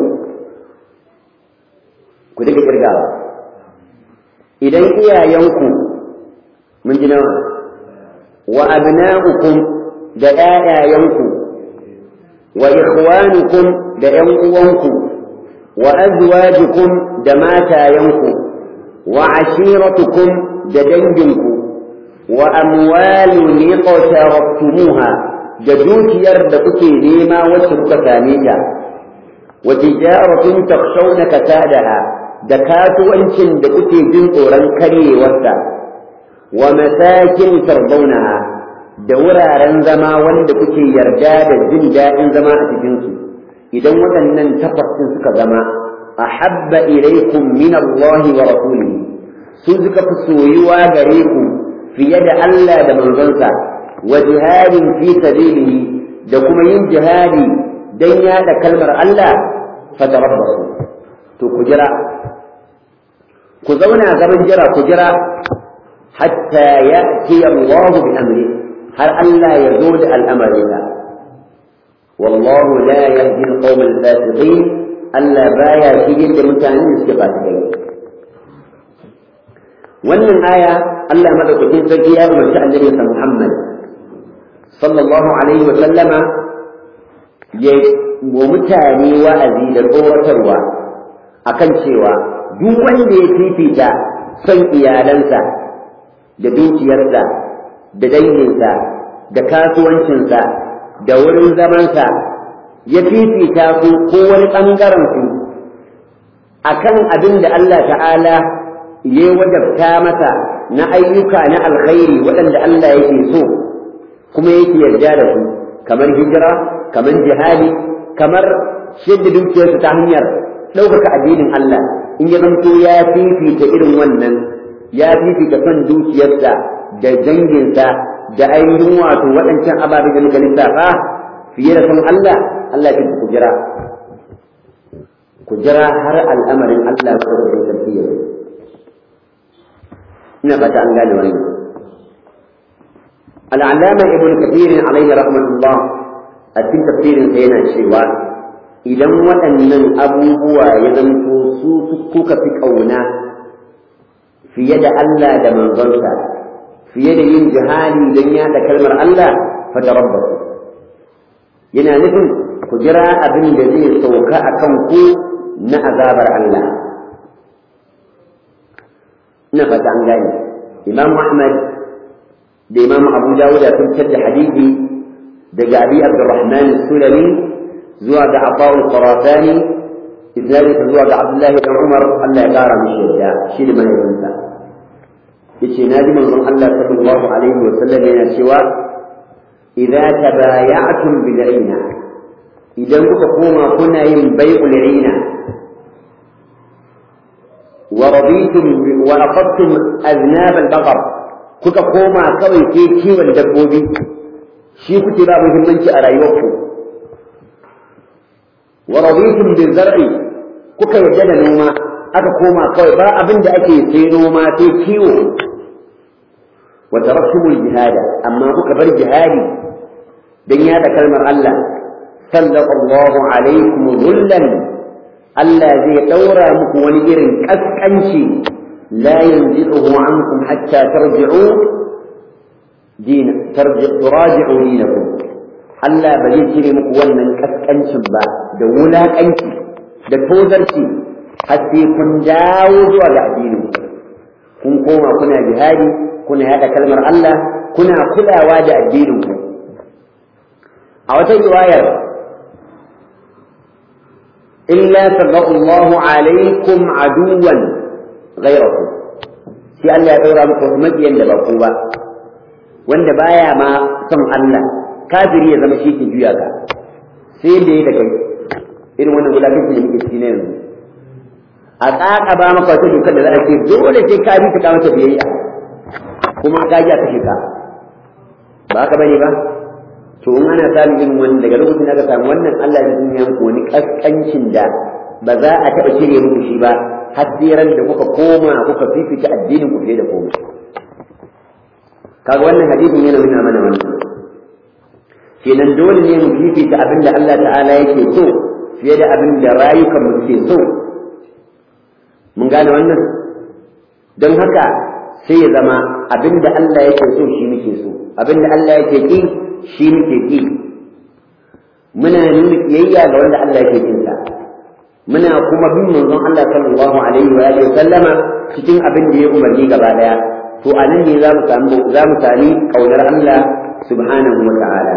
ku daga kirgawa idan iyayenku mun ji nawa wa abna'ukum da ƴaƴayenku wa ikhwanukum da ƴan uwanku wa azwajukum da matayenku wa ashiratukum da danginku wa amwalun iqtaraftumuha da dukiyar da kuke nema wacce kuka same ta wa tijaratun takshawna kasadaha da kasuwancin da kuke jin tsoron karyewarsa wa masakin tardaunaha da wuraren zama wanda kuke yarda da jin daɗin zama a cikinsu idan waɗannan tafasin suka zama ahabba ilaikum min Allah wa rasulihi su suka fi soyuwa gare ku fiye da Allah da manzonsa wa jihadin fi sabilihi da kuma yin jihadi dan yada kalmar Allah fatarabbasu to ku jira ku zauna gaban jira ku jira hatta ya'ti Allah bi amri har Allah ya zo da al'amarinsa wallahu la yahdi al-qawm al-fasiqin Allah baya shige da mutanen da suke fasikai wannan aya Allah madaukakin sarki ya umarci annabi Muhammad sallallahu alaihi wa sallama ya wa mutane wa'azi da tsoratarwa akan cewa duk wanda ya fifita son iyalansa da dukiyarsa da danginsa da kasuwancinsa da wurin zamansa ya fifita su ko wani ɓangaren su akan abin da Allah ta'ala ya wajabta masa na ayyuka na alkhairi waɗanda Allah yake so kuma yake yarda da su kamar hijira kamar jihadi kamar shidda dukiyarsu ta hanyar ɗaukaka addinin Allah in ya zanto ya fifita irin wannan ya fifita son dukiyarsa da danginsa da ainihin wato waɗancan ababe da muka lissafa fiye da son Allah Allah ya ku jira ku jira har al'amarin Allah ko da sarki ya ina fata an gane wannan al'allama ibn kathir alaihi rahmatullah a cikin tafsirin sa yana cewa idan waɗannan abubuwa ya zanto su kuka fi ƙauna fiye da Allah da manzonsa fiye da yin jihadi don yaɗa kalmar Allah fatarabbasu yana nufin ku jira abin da zai sauka a kan ku na azabar Allah ina fata an gane imam Ahmad da imam Abu Dawud sun fitar da hadisi daga Abi Abdurrahman Sulami zuwa ga Abu Qarafani isnadin zuwa ga Abdullahi dan Umar Allah ya kara mishi yadda shi da mahaifinsa yace naji manzon Allah sallallahu alaihi wa sallam yana cewa idza tabaya'tum bil'ina idan kuka koma kuna yin bai'ul ina wa raditum wa aqadtum aznab al-baqar kuka koma kawai ke kiwon dabbobi shi kuke ba muhimmanci a rayuwarku wa raditum bil-zar'i kuka yadda da noma aka koma kawai ba abin da ake sai noma sai kiwo wa taraktumul jihada amma kuka bar jihadi dan yada kalmar Allah sallallahu alaikum dhullan Allah zai daura muku wani irin kaskanci la yanzihu ankum hatta tarji'u din tarji'u turaji'u dinakum Allah ba zai cire muku wannan kaskancin ba da wulakanci da tozarci har sai kun dawo zuwa ga addinin kun koma kuna jihadi kuna yada kalmar Allah kuna kulawa da addinin ku a wata riwayar illa sallallahu alaikum aduwan ghayrakum sai Allah ya daura muku wasu mabiyan da ba ku ba wanda baya ma son Allah kafiri ya zama shi ke juya ka sai da da kai irin wannan wulakanci da muke ciki na yanzu a tsaka ba maka wata dokar da za a ce dole sai ka bi ka mata biyayya kuma ka ji a kashe ka ba haka bane ba to in ana samun irin wani daga lokacin da aka samu wannan Allah ya dunya muku wani kaskancin da ba za a taɓa cire muku shi ba har ran da kuka koma kuka fifita addinin ku fiye da komai kaga wannan hadisin yana nuna mana wannan kenan dole ne mu fifita abin da Allah ta'ala yake so fiye da abin da rayukan mu ke so mun gane wannan don haka sai ya zama abin da Allah yake so shi muke so abin da Allah yake ki shi muke ki muna nuna kiyayya ga wanda Allah yake kin sa muna kuma bin manzon Allah sallallahu alaihi wa alihi sallama cikin abin da ya umarni gaba daya to anan ne za mu samu za mu sami kaunar Allah subhanahu wa ta'ala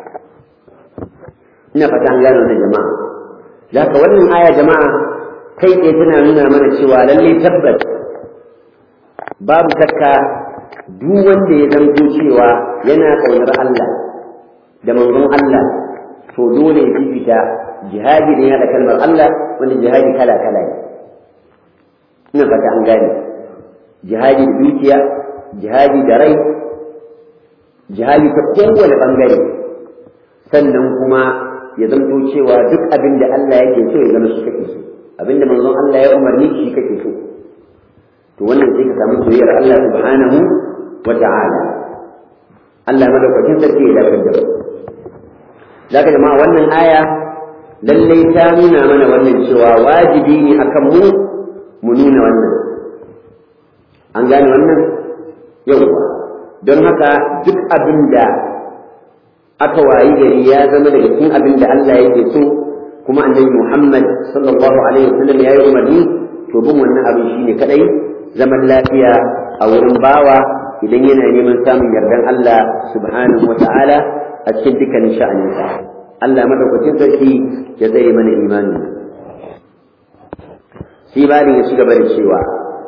ina fata an gano wannan jama'a zaka wannan aya jama'a kai tsaye tana nuna mana cewa lalle tabbas babu shakka duk wanda ya zanto cewa yana kaunar Allah da manzon Allah to dole ya fifita jihadi da yana da kalmar Allah wanda jihadi kala kala ne ina fata an gane jihadi da dukiya jihadi da rai jihadi ta kowane bangare sannan kuma ya zanto cewa duk abin da Allah yake so ya zama shi kake so abin da manzon Allah ya umarni shi kake so to wannan sai ka samu soyayyar Allah subhanahu wa ta'ala Allah madaukakin sarki ya dafa da zaka jama'a wannan aya lallai ta nuna mana wannan cewa wajibi ne akan mu mu nuna wannan an gane wannan yauwa don haka duk abin da aka wayi gari ya zama daga cikin abin da Allah yake so kuma annabi Muhammad sallallahu alaihi wasallam ya yi umarni to bin wannan abin shine kadai zaman lafiya a wurin bawa idan yana neman samun yardan Allah subhanahu wata'ala a cikin dukkanin sha'aninsa Allah madaukakin sarki ya tsare mana imani sai bari ya shiga da cewa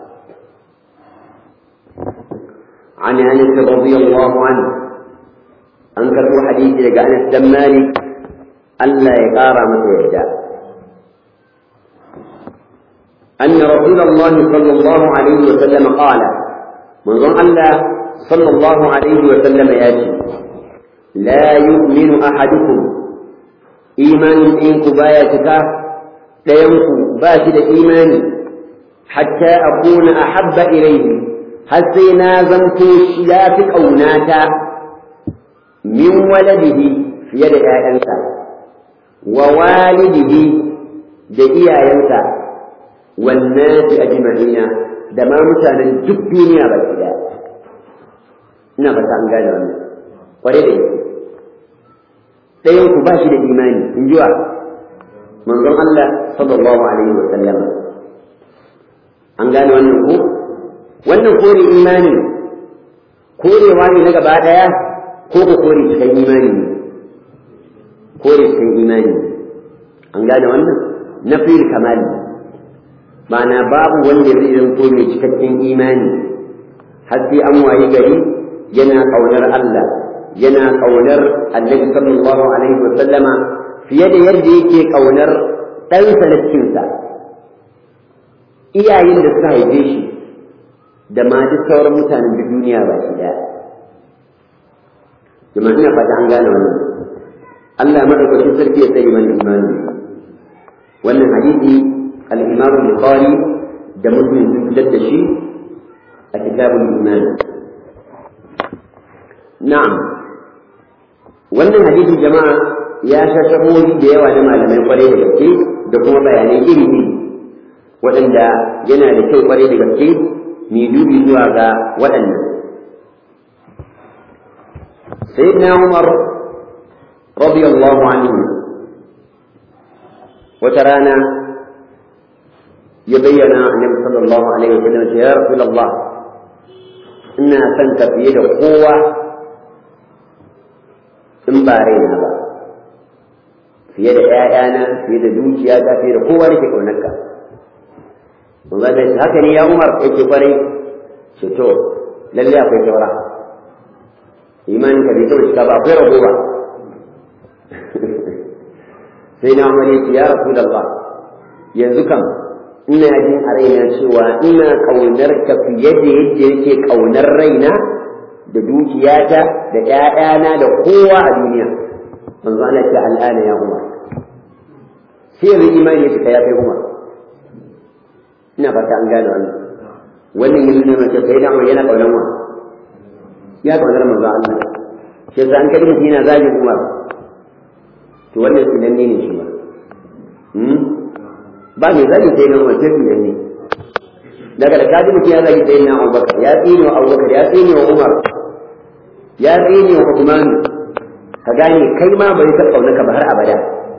عن انس رضي الله عنه انكر حديث لك انس بن مالك الا يقارى متى يهدى أن رسول الله صلى الله عليه وسلم قال من ظن الله sallallahu alaihi wa sallama ya ce la yu'minu ahadukum imanin ɗinku baya cika ɗayanku ba shi da imani hatta akuna ahabba ilayhi har sai na zanto shi ya fi ƙaunata min waladihi fiye da ‘ya'yansa wa walidihi da iyayensa wannan fi ajma'ina da ma mutanen duk duniya ba ki daya ina fata an gane wannan kware da yake ɗayan ku ba shi da imani in ji wa manzon Allah sallallahu alaihi wa sallama an gane wannan ko wannan kore imani korewa ne na gaba daya ko ko kore cikin imani ne kore cikin imani an gane wannan na fil kamali ma'ana babu wanda zai zanto mai cikakken imani har sai an wayi gari yana ƙaunar Allah yana ƙaunar annabi sallallahu alaihi wa sallama fiye da yadda yake ƙaunar ɗansa na cikinsa iyayen da suka haife shi da ma duk sauran mutanen duk duniya ba shi ɗaya jama'a ina fata an gane wannan Allah madaukakin sarki ya tsare mana imani wannan hadisi al-Imam Bukhari da Muslim sun fitar da shi a kitabul iman na'am wannan hadisi jama'a ya sha shahohi da yawa na malamai kwarai da gaske da kuma bayanai iri iri waɗanda yana da kyau kwarai da gaske mai dubi zuwa ga waɗannan sayyidina Umar radiyallahu anhu wata rana ya bayyana annabi sallallahu alaihi wasallam ya rasulullah ina son ka fiye da kowa in ba raina ba fiye da ƴaƴana fiye da dukiyata fiye da kowa nake ƙaunarka mun ga haka ne ya Umar yake kwarai ce to lalle akwai saura imanin ka bai taɓa cika ba akwai rago ba sai na Umar yace ya Rasulullah yanzu kam ina jin a raina cewa ina ƙaunar ka fiye da yadda yake ƙaunar raina da dukiyata da ƴaƴana da kowa a duniya manzo Allah ce al'ana ya Umar sai yanzu imani ya fita ya kai Umar ina fata an gane wannan wannan yanzu ne mace sai da yana ƙaunar wa ya ƙaunar manzo Allah sai an kaji mutum yana zagin Umar to wannan sunan ne shi ba ba mai zagi sai nan wace su ne daga da kaji mutum ya zagi sai na Abubakar ya tsine wa Abubakar ya tsine wa Umar ya tsine wa Uthman ka gane kai ma bai ta kauna ka ba har abada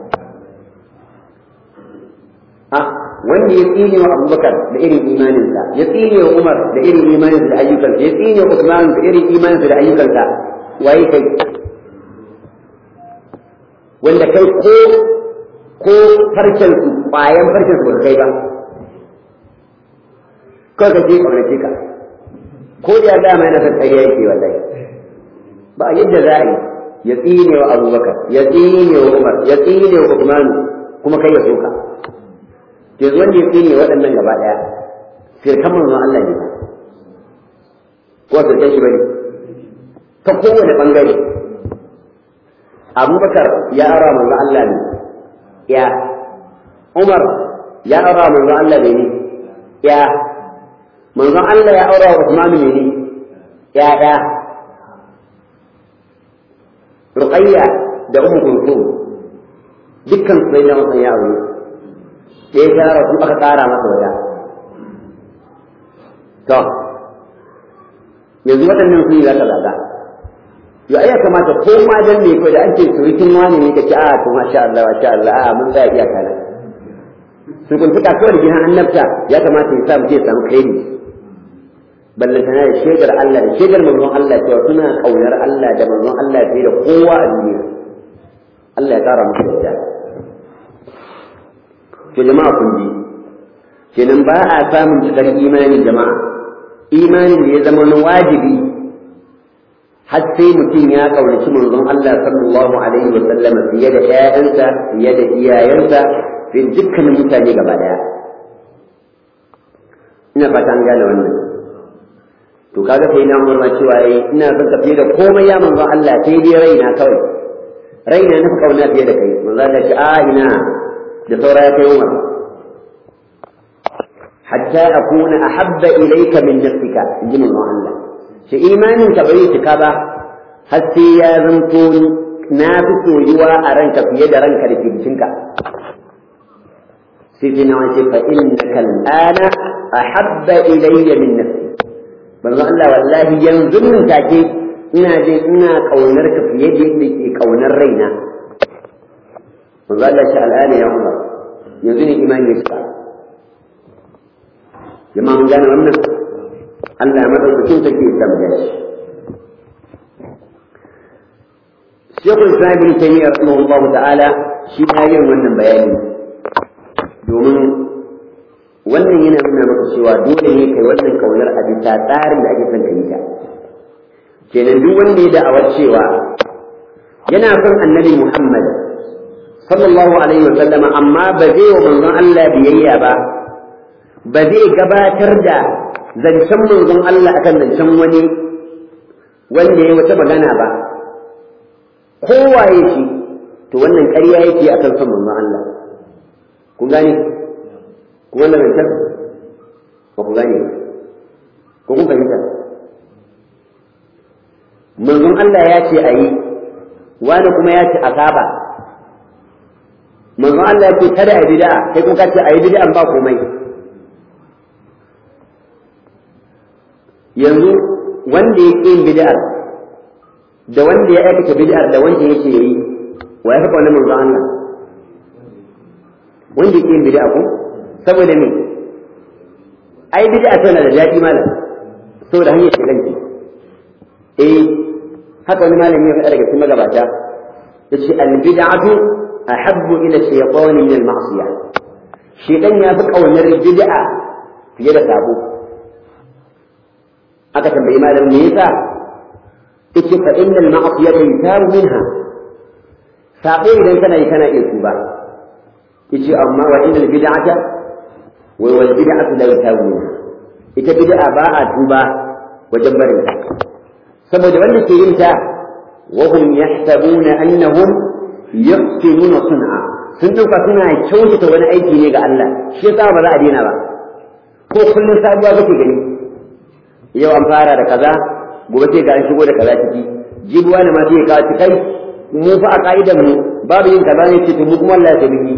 a wanda ya tsine wa Abubakar da irin imaninsa ya tsine wa Umar da irin imaninsa da ayyukansa ya tsine wa Uthman da irin imaninsa da ayyukansa waye kai wanda kai ko ko farcen su ƙwayan farcen su ba kai ba kawai ka je ƙaunace ka ko da dama yana son ƙarya yake wallahi ba yadda za a yi ya tsine wa abubakar ya tsine wa umar ya tsine wa usman kuma kai ya soka yanzu wanda ya tsine waɗannan gaba ɗaya firkan manzon Allah ne ko firkan shi bane ta kowane ɓangare abubakar ya ara manzon Allah ne ya Umar ya aura manzon Allah ne ne ya manzon Allah ya aura Uthman ne ne ya ya Ruqayya da Ummu Kulthum dukkan su ne wasan ya aure sai ya rasu aka tsara masa wata to yanzu waɗannan su ne za ka zaga ya ya kamata ko ma dan ne ko da an ce surukin wani ne ka ce a to masha Allah masha Allah a mun za iya kana su kun tuka kawai da gidan annabta ya kamata ya sa mu je samu kairi ballan tana da shaidar Allah da shaidar manzon Allah cewa suna kaunar Allah da manzon Allah fiye da kowa a duniya Allah ya kara musu yadda to jama'a kun ji kenan ba a samun cikar imani jama'a imanin da ya zama na wajibi har sai mutum ya kaunaci manzon Allah sallallahu alaihi wa sallam fiye da ƴaƴansa fiye da iyayensa fiye da dukkanin mutane gaba daya ina fata an gane wannan to kaga sai na umar cewa yayi ina son ka fiye da komai ya manzon Allah sai dai raina kawai raina na kauna fiye da kai manzon Allah ce a ina da saura ya kai umar hatta akuna ahabba ilayka min nafsika inji manzon Allah shi imanin ka bai cika ba har sai ya zanto na fi soyuwa a ranka fiye da ranka da jikinka sai sai na wace fa innaka al'ana ahabba ilayya min nafsi manzo Allah wallahi yanzu nan take ina jin ina kaunar ka fiye da yadda ke kaunar raina manzo Allah shi al'ana ya Umar yanzu ne imani ya shiga jama'a mun gane wannan Allah madaukakin take tambaya shi Shekul Islam bin Taymiyyah rahimahullahu ta'ala shi ta yin wannan bayani domin wannan yana nuna maka cewa dole ne kai wannan kaunar a bisa tsarin da ake son ka yi ta kenan duk wanda ya da'awar cewa yana son annabi Muhammad sallallahu alaihi wa sallama amma ba zai wa manzon Allah biyayya ba ba zai gabatar da zancen manzon Allah akan zancen wani wanda ya wata magana ba kowaye shi to wannan ƙarya yake akan son manzon Allah kun gane ku wannan zancen ba ku gane ko kun fahimta manzon Allah ya ce a yi wani kuma ya ce a saba manzon Allah ya ce kada a bid'a kai kuma ka ce a yi bid'an ba komai yanzu wanda ya ƙin bid'ar da wanda ya aikata bid'ar da wanda yake yi wa ya fi wannan manzon Allah wanda ya ƙin bid'a ko saboda me ai bid'a tana da daɗi malam saboda hanyar shigan ki eh haka wani malami ya faɗa daga cikin magabata yace al bid'atu ahabbu ila shaytan min al ma'siyah shaytan ya fi kaunar bid'a fiye da sabo aka tambayi malam me yasa yace fa innal ma'siyata yutabu minha sabo idan kana yi kana iya tuba yace amma wa innal bid'ata wa wal bid'atu la yutabu minha ita bid'a ba a tuba wajen barin ta saboda wanda ke yin ta wa hum yahsabuna annahum yuhsinuna sun'a sun dauka suna kyautata wani aiki ne ga Allah shi yasa ba za a daina ba ko kullun sabuwa kake gani yau an fara da kaza gobe sai ga an shigo da kaza ciki jibuwa ne ma sai ka ci kai mu fa a ka'idar mu babu yin kaza ne ce to mu kuma Allah ya tabi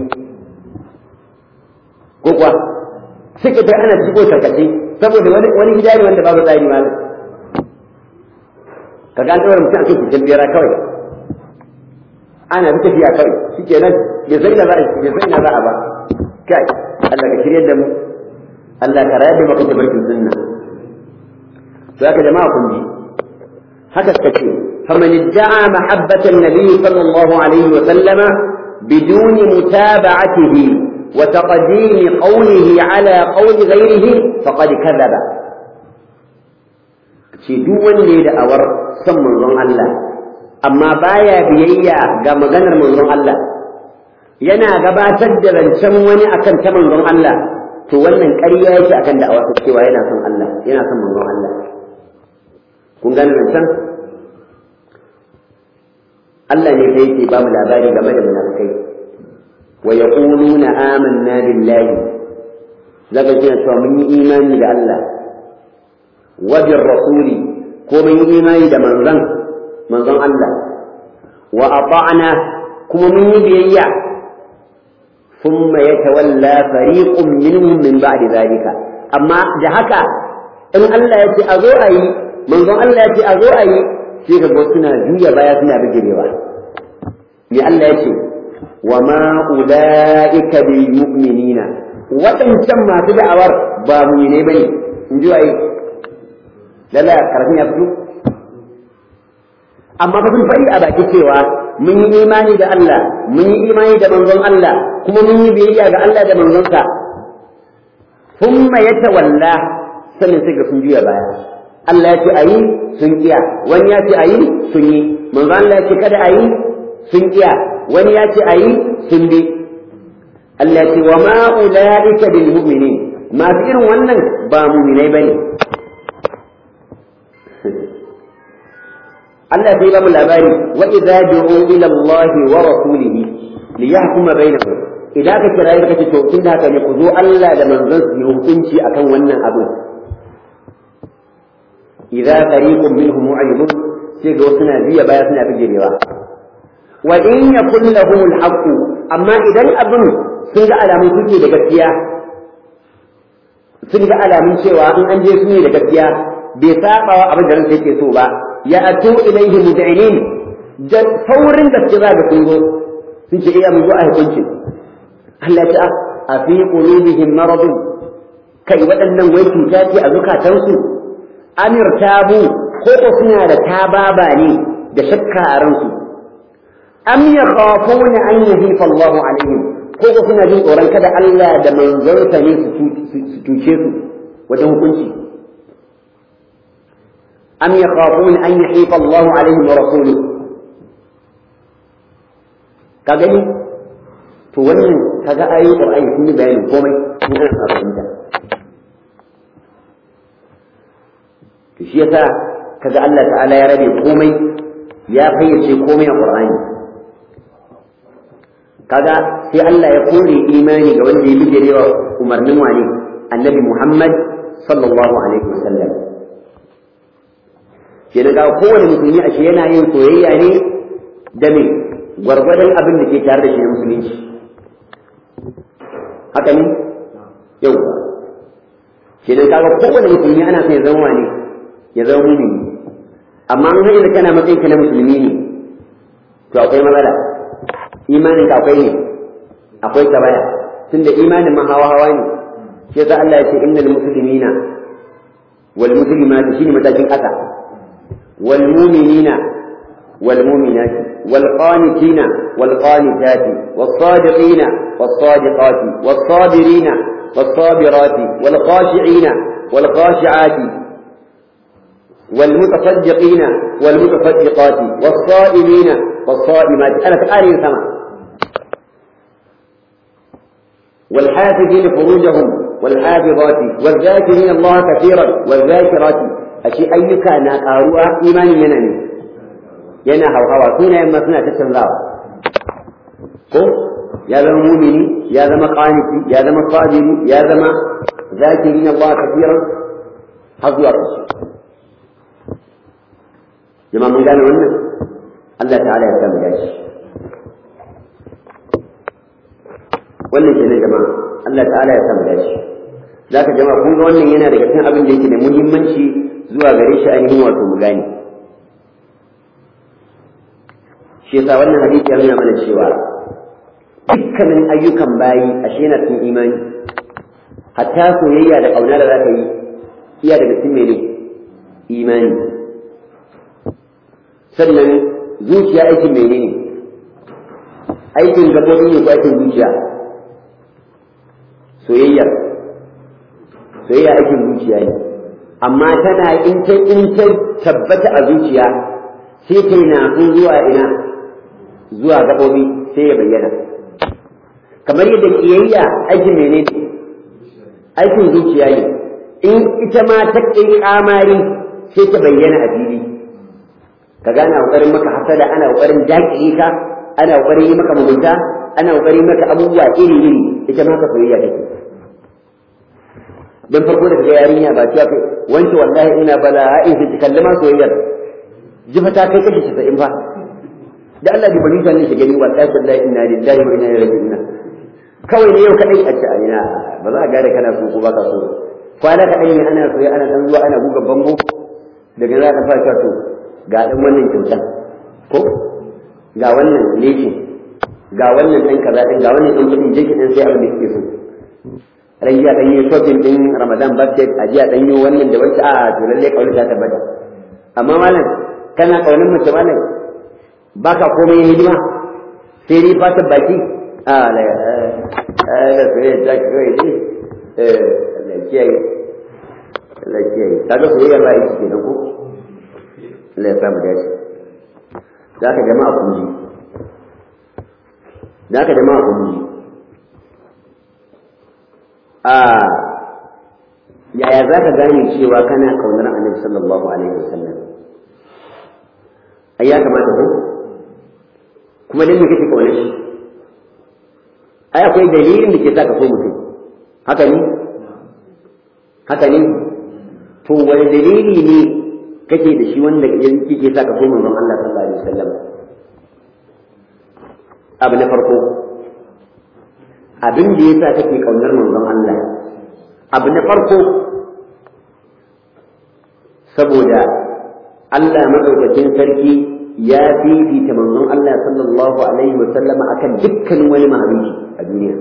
ko kuwa suka ta ana shigo tarkace saboda wani wani gida ne wanda babu tsari malam ka ga an tsawar mutum a kan biyar kawai ana bi tafiya kawai shike nan bai sai da za a bai sai na za a ba kai Allah ka shirye da mu Allah ka rayar da maka tabarkin sunna to haka jama'a kun ji haka suka ce faman idda'a mahabbata an-nabi sallallahu alaihi wa sallama بدون متابعته وتقديم قوله على قول غيره فقد كذب ce duk wanda ya da'awar son manzon Allah amma baya biyayya ga maganar manzon Allah yana gabatar da rancen wani akan ta manzon Allah to wannan ƙarya yake akan da'awar cewa yana son Allah yana son manzon Allah kun gane rancen Allah ne sai yake ba mu labari game da munafikai wa yaquluna amanna billahi zaka ji cewa mun yi imani da Allah wajen rasuli ko mun yi imani da manzon manzon Allah wa ata'na kuma mun yi biyayya thumma yatawalla fariqun minhum min ba'di zalika amma da haka in Allah ya ce a zo a yi manzon Allah ya ce a zo a yi sai ka ga suna juya baya suna bijirewa me Allah ya ce wa ma ulaika bil mu'minina waɗancan masu da'awar ba mu'mine bane in ji waye lalla karatun ya fito amma fa sun faɗi a baki cewa mun yi imani da Allah mun yi imani da manzon Allah kuma mun yi biyayya ga Allah da manzonsa thumma yatawalla sannan sai ga sun juya baya Allah ya ce ayi sun kiya wani ya ce ayi sun yi manzon Allah ya ce kada ayi sun kiya wani ya ce ayi sun bi Allah ya ce wa ma ulaika bil mu'minin masu irin wannan ba mu'minai bane Allah sai ba mu labari wa idza du'u ila Allah wa rasulihi li yahkuma bainahum idan ka kira ka ce to tun da haka ne ku zo Allah da manzon su yi hukunci akan wannan abin idza fariqun minhum mu'ridun sai ga wasu na biya baya suna bijirewa wa in yakun lahum al-haqq amma idan abin sun ga alamun suke da gaskiya sun ga alamun cewa in an je su ne da gaskiya bai saba wa abin da ransa yake so ba ya atu ilaihi mud'inin da saurin gaske za ga sun zo sun ce iya mun zo a hukunci Allah ta a fi qulubihim maradun kai waɗannan wai cuta ce a zukatansu amir tabu ko ko suna da tababa ne da shakka a ransu am yakhafuna an yahifa Allahu alaihim ko ko suna jin tsoron kada Allah da manzonsa ne su cuce su wajen hukunci am yakhafuna an yahifa Allahu alaihim wa rasuluhu ka gani to wannan kaga ayoyin Qur'ani sun yi bayanin komai in ana fahimta to shi yasa kaga Allah ta'ala ya rabe komai ya fayyace komai a Qur'ani kaga sai Allah ya kore imani ga wanda ya bijirewa umarnin wani annabi Muhammad sallallahu alaihi wasallam kenan ga kowane musulmi ashe yana yin soyayya ne da me gwargwadon abin da ke tare da shi na musulunci haka ne yau kenan kaga kowane musulmi ana son ya zama wani ya zama mumini amma an hanyar da kana matsayin ka na musulmi ne to akwai matsala imanin ka akwai ne akwai tabaya tunda imanin ma hawa hawa ne shi yasa Allah ya ce innal muslimina wal muslimati shine matakin ƙasa wal mu'minina wal mu'minati wal qanitina wal qanitati was sadiqina was sadiqati was sabirina was sabirati wal khashi'ina wal khashi'ati والمتصدقين والمتصدقات والصائمين والصائمات أنا تقاري سما والحافظين فروجهم والحافظات والذاكرين الله كثيرا والذاكرات أشي أيك ناقاروا إيمان ينني ينا هو هوا سنة يما سنة تتنزاوا ko ya zama mumini ya zama qaniti ya zama sabiri ya zama zakirin Allah kafiran har zuwa ƙarshe jama'a mun gane wannan Allah ta'ala ya samu dashi wannan kenan jama'a Allah ta'ala ya samu dashi zaka jama'a kun ga wannan yana daga cikin abin da yake da muhimmanci zuwa gare shi ainihin wato mu gane shi yasa wannan hadisi ya nuna mana cewa dukkanin ayyukan bayi ashe yana cikin imani hatta soyayya da ƙauna da za ka yi iya daga cikin mene imani sannan zuciya aikin mene ne aikin gabobi ne ko aikin zuciya soyayya soyayya aikin zuciya ne amma tana in ta in ta tabbata a zuciya sai ta yi nasu zuwa ina zuwa gabobi sai ya bayyana kamar yadda kiyayya aikin mene ne aikin zuciya ne in ita ma ta kai kamari sai ta bayyana a fili ka gane kokarin maka hasada ana kokarin dakile ka ana kokarin yi maka mugunta ana kokarin maka abubuwa iri iri ita ma ka soyayya take dan farko da ga yarinya ba ta kai wanke wallahi ina bala'i sai ta kallama soyayyar jifa ta kai kashi 90 fa da Allah bi bani zan shi gani wallahi wallahi inna lillahi wa inna ilaihi raji'un kawai ne yau kadai a ce a ina ba za a gane kana so ko baka so kwana kadai ne ana soyayya ana dan zuwa ana buga bango daga za ka fara to ga ɗan wannan kyautan ko ga wannan lekin ga wannan ɗan kaza ɗin ga wannan ɗan kuɗin jikin ɗan sai abin da suke so ran jiya ɗan yi shopping ɗin ramadan budget a jiya ɗan yi wannan da wancan a to lallai ƙaunar ta tabbata amma malam kana ƙaunar mace malam ba ka komai yin hidima sai dai fatan baki a la ga soyayya ta kawai ne Allah kiyaye Allah kiyaye kaga soyayya ba ita kenan ko Allah ya samu dace za ka jama'a kun ji za ka jama'a kun ji a yaya za ka gane cewa kana kaunar annabi sallallahu alaihi wasallam ai ya kamata ko kuma dan me kake kauna shi ai akwai dalilin da ke sa ka so mutum haka ne haka ne to wani dalili ne kake da shi wanda yake sa ka so manzon Allah sallallahu alaihi wasallam abu na farko abin da yasa kake kaunar manzon Allah abu na farko saboda Allah madaukakin sarki ya fifita manzon Allah sallallahu alaihi wasallam akan dukkan wani mahaluki a duniya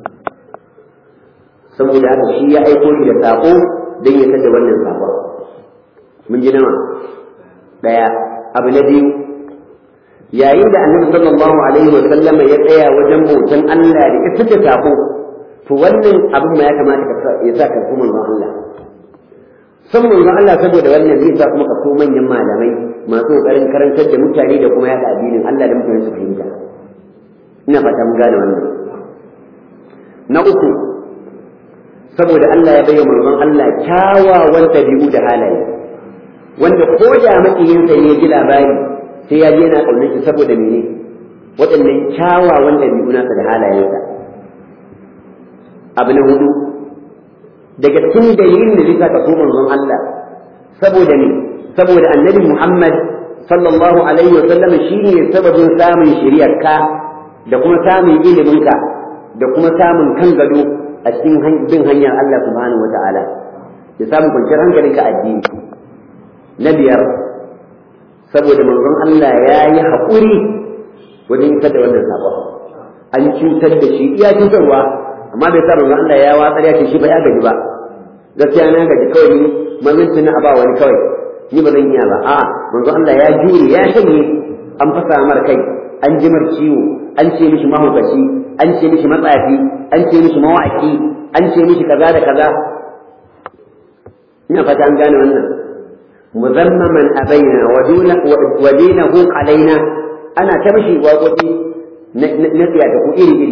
saboda haka shi ya aiko shi da sako don ya tada wannan sakon mun ji nawa daya abu na biyu yayin da annabi sallallahu alaihi wa sallama ya tsaya wajen bautan Allah da isar da sako to wannan abin ma ya kamata ka ya sa ka kuma manzon Allah san manzon Allah saboda wannan zai sa kuma ka so manyan malamai masu kokarin karantar da mutane da kuma yaɗa addinin Allah da mutane su fahimta ina fata mun gane wannan na uku saboda Allah ya bayyana manzon Allah kyawawan ɗabi'u da halaye wanda ko da makiyinsa ne ya ji labari sai ya je yana ƙaunar shi saboda mene waɗannan kyawawan ɗabi'u nasa da halayensa abu na hudu daga cikin dalilin da zai ka so manzon Allah saboda ne saboda annabi Muhammad sallallahu alaihi wa sallam shine sababin samun shari'arka da kuma samun iliminka da kuma samun kan gado a cikin bin hanyar Allah subhanahu wata'ala ya samu kwanciyar hankalinka addini na biyar saboda manzon Allah ya yi haƙuri wajen isar da wannan sabon an cutar da shi iya cutarwa amma bai sa manzon Allah ya watsar ya ce shi ba ya gaji ba gaskiya na gaji kawai ni maminci na aba wani kawai ni ba zan iya ba a'a manzon Allah ya jure ya shanye an fasa mar kai an jimar ciwo an ce mishi mahaukaci an ce mishi matsafi an ce mishi mawaki an ce mishi kaza da kaza ina fata an gane wannan muzammaman abaina wa dinahu alaina ana ta mishi waƙoƙi na tsiyata ku iri iri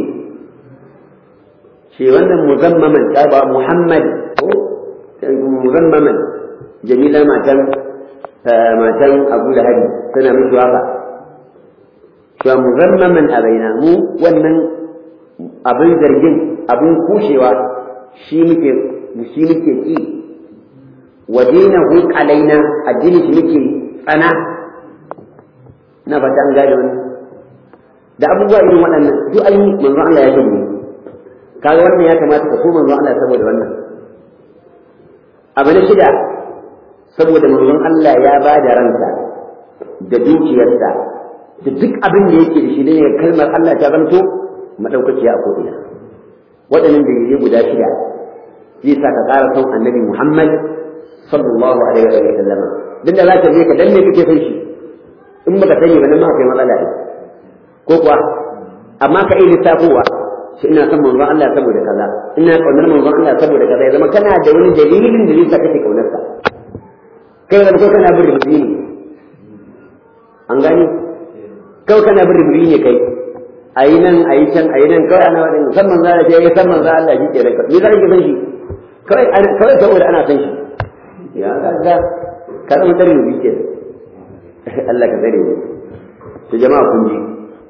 shi wannan muzammaman ta ba muhammad ko muzammaman jamila matan matan abu lahabi tana mishi waka cewa muzammaman abaina mu wannan abin zargin abin kushewa shi muke shi muke ki wa dinahu alaina addini shi muke tsana na fata an gane wani da abubuwa irin waɗannan duk an yi manzon Allah ya gani kaga wannan ya kamata ka so manzon Allah saboda wannan abu na shida saboda manzon Allah ya ba da ransa da dukiyarsa da duk abin da yake da shi ne kalmar Allah ta zanto madaukakiya a ko'ina waɗannan dalilai guda shida zai sa ka ƙara son annabi Muhammad sallallahu alaihi wa sallam duk da za ka je ka dan me kake son shi in baka sani ba nan ma kai matsala ne ko kuwa amma ka iya lissafowa shi ina son manzon Allah saboda kaza ina kaunar manzon Allah saboda kaza ya zama kana da wani dalilin da zai sa kake kaunar sa kai zama ko kana bin rubuci ne an gani kawai kana bin rubuci ne kai a yi nan a yi can a yi nan kawai ana wadin san manzo Allah ya san manzo Allah shi ke ranka ni zan ki san shi kawai kawai saboda ana san shi ya ga ka zama tare mu ke Allah ka tsare mu to jama'a kun ji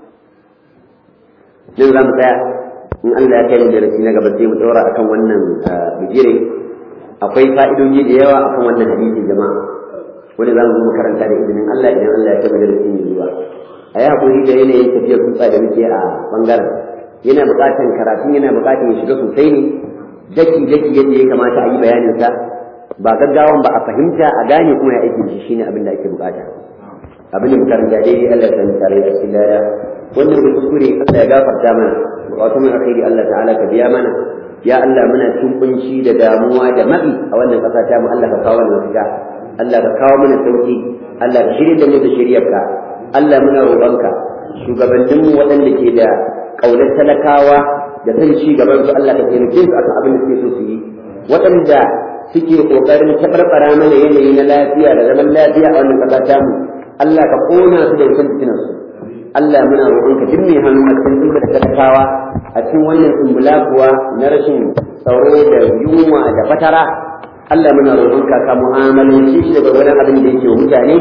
nan za mu tsaya in Allah ya kai mu darasi na gaba sai mu daura akan wannan bijire akwai fa'idoji da yawa akan wannan hadisi jama'a wanda za mu zo makaranta da izinin Allah idan Allah ya kai mu darasi mai zuwa a yi haƙuri da yanayin tafiyar tutsa da muke a ɓangaren yana buƙatar karatun yana buƙatar ya shiga sosai ne daki daki yadda ya kamata a yi bayaninsa ba gaggawan ba a fahimta a gane kuma ya aiki shi shine abin da ake buƙata abin da mutane da dai Allah ya tare da cikin laya wannan da kuskure Allah ya gafarta mana bukatun mu alkhairi Allah ta'ala ka biya mana ya Allah muna cikin kunci da damuwa da mabi a wannan ƙasa ta mu Allah ka kawo mana mafita Allah ka kawo mana sauki Allah ka shirya da mu da shiryarka Allah muna roƙonka shugabanninmu waɗanda ke da ƙaunar talakawa da san ci gaban su Allah ka taimake su akan abin da suke so su yi waɗanda suke ƙoƙarin tabarbara mana yanayi na lafiya da zaman lafiya a wannan ƙasa tamu Allah ka ƙona su da wutan fitinan su Allah muna roƙonka duk mai hannu a cikin duka da talakawa a cikin wannan tsumbula kuwa na rashin tsaro da yunwa da fatara Allah muna roƙonka ka mu'amalanci shi daga wani abin da yake wa mutane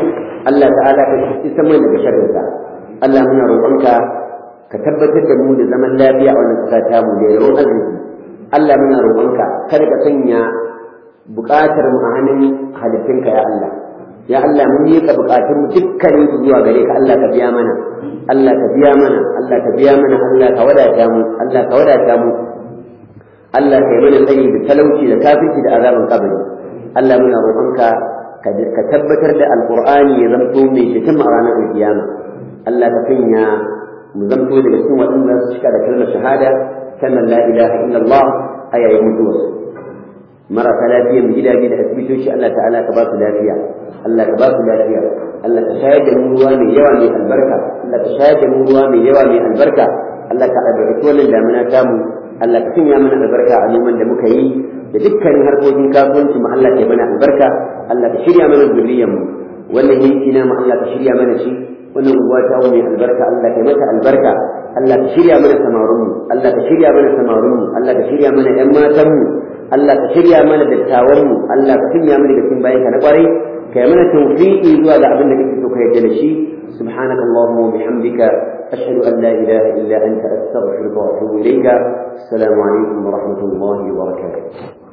Allah ta'ala ka isa mai daga sharrinsa Allah muna roƙonka ka tabbatar da mu da zaman lafiya a wannan ƙasa ta mu da yawan arziki Allah muna roƙonka kada ka sanya buƙatar mu a hannun halittunka ya Allah ya Allah mun yi ka buƙatun mu dukkanin su zuwa gare ka Allah ka biya mana Allah ka biya mana Allah ka biya mana Allah ka wadata mu Allah ka wadata mu Allah ka yi mana tsayi da talauci da kafirci da azaban kabari Allah muna roƙonka ka tabbatar da alƙur'ani ya zamto mai cikin a ranar alkiyama Allah ka sanya mu zamto daga cikin waɗanda su cika da kalmar shahada sannan la ilaha illallah a yayin mutuwarsu marasa lafiya mu gidaje da asibitoci Allah ta'ala ka ba su lafiya Allah ka ba su lafiya Allah ka shayar da mu ruwa mai yawa mai albarka Allah ka shayar da mu ruwa mai yawa mai albarka Allah ka albarkaci wannan damina tamu Allah ka sanya mana albarka a noman da muka yi da dukkanin harkokin kasuwanci mu Allah ka yi mana albarka Allah ka shirya mana zuriyar mu wannan yanki na mu Allah ka shirya mana shi wannan unguwa ta mai albarka Allah ka yi mata albarka Allah ka shirya mana samarun mu Allah ka shirya mana samarun mu Allah ka shirya mana ƴan matan mu Allah ka shirya mana dattawan mu Allah ka sanya mana daga cikin bayan ka na kwarai ka yi mana tawfiqi zuwa ga abin da kake so ka yarda da shi سبحانك اللهم وبحمدك أشهد أن لا إله إلا أنت أستغفرك وأتوب إليك السلام عليكم ورحمة الله وبركاته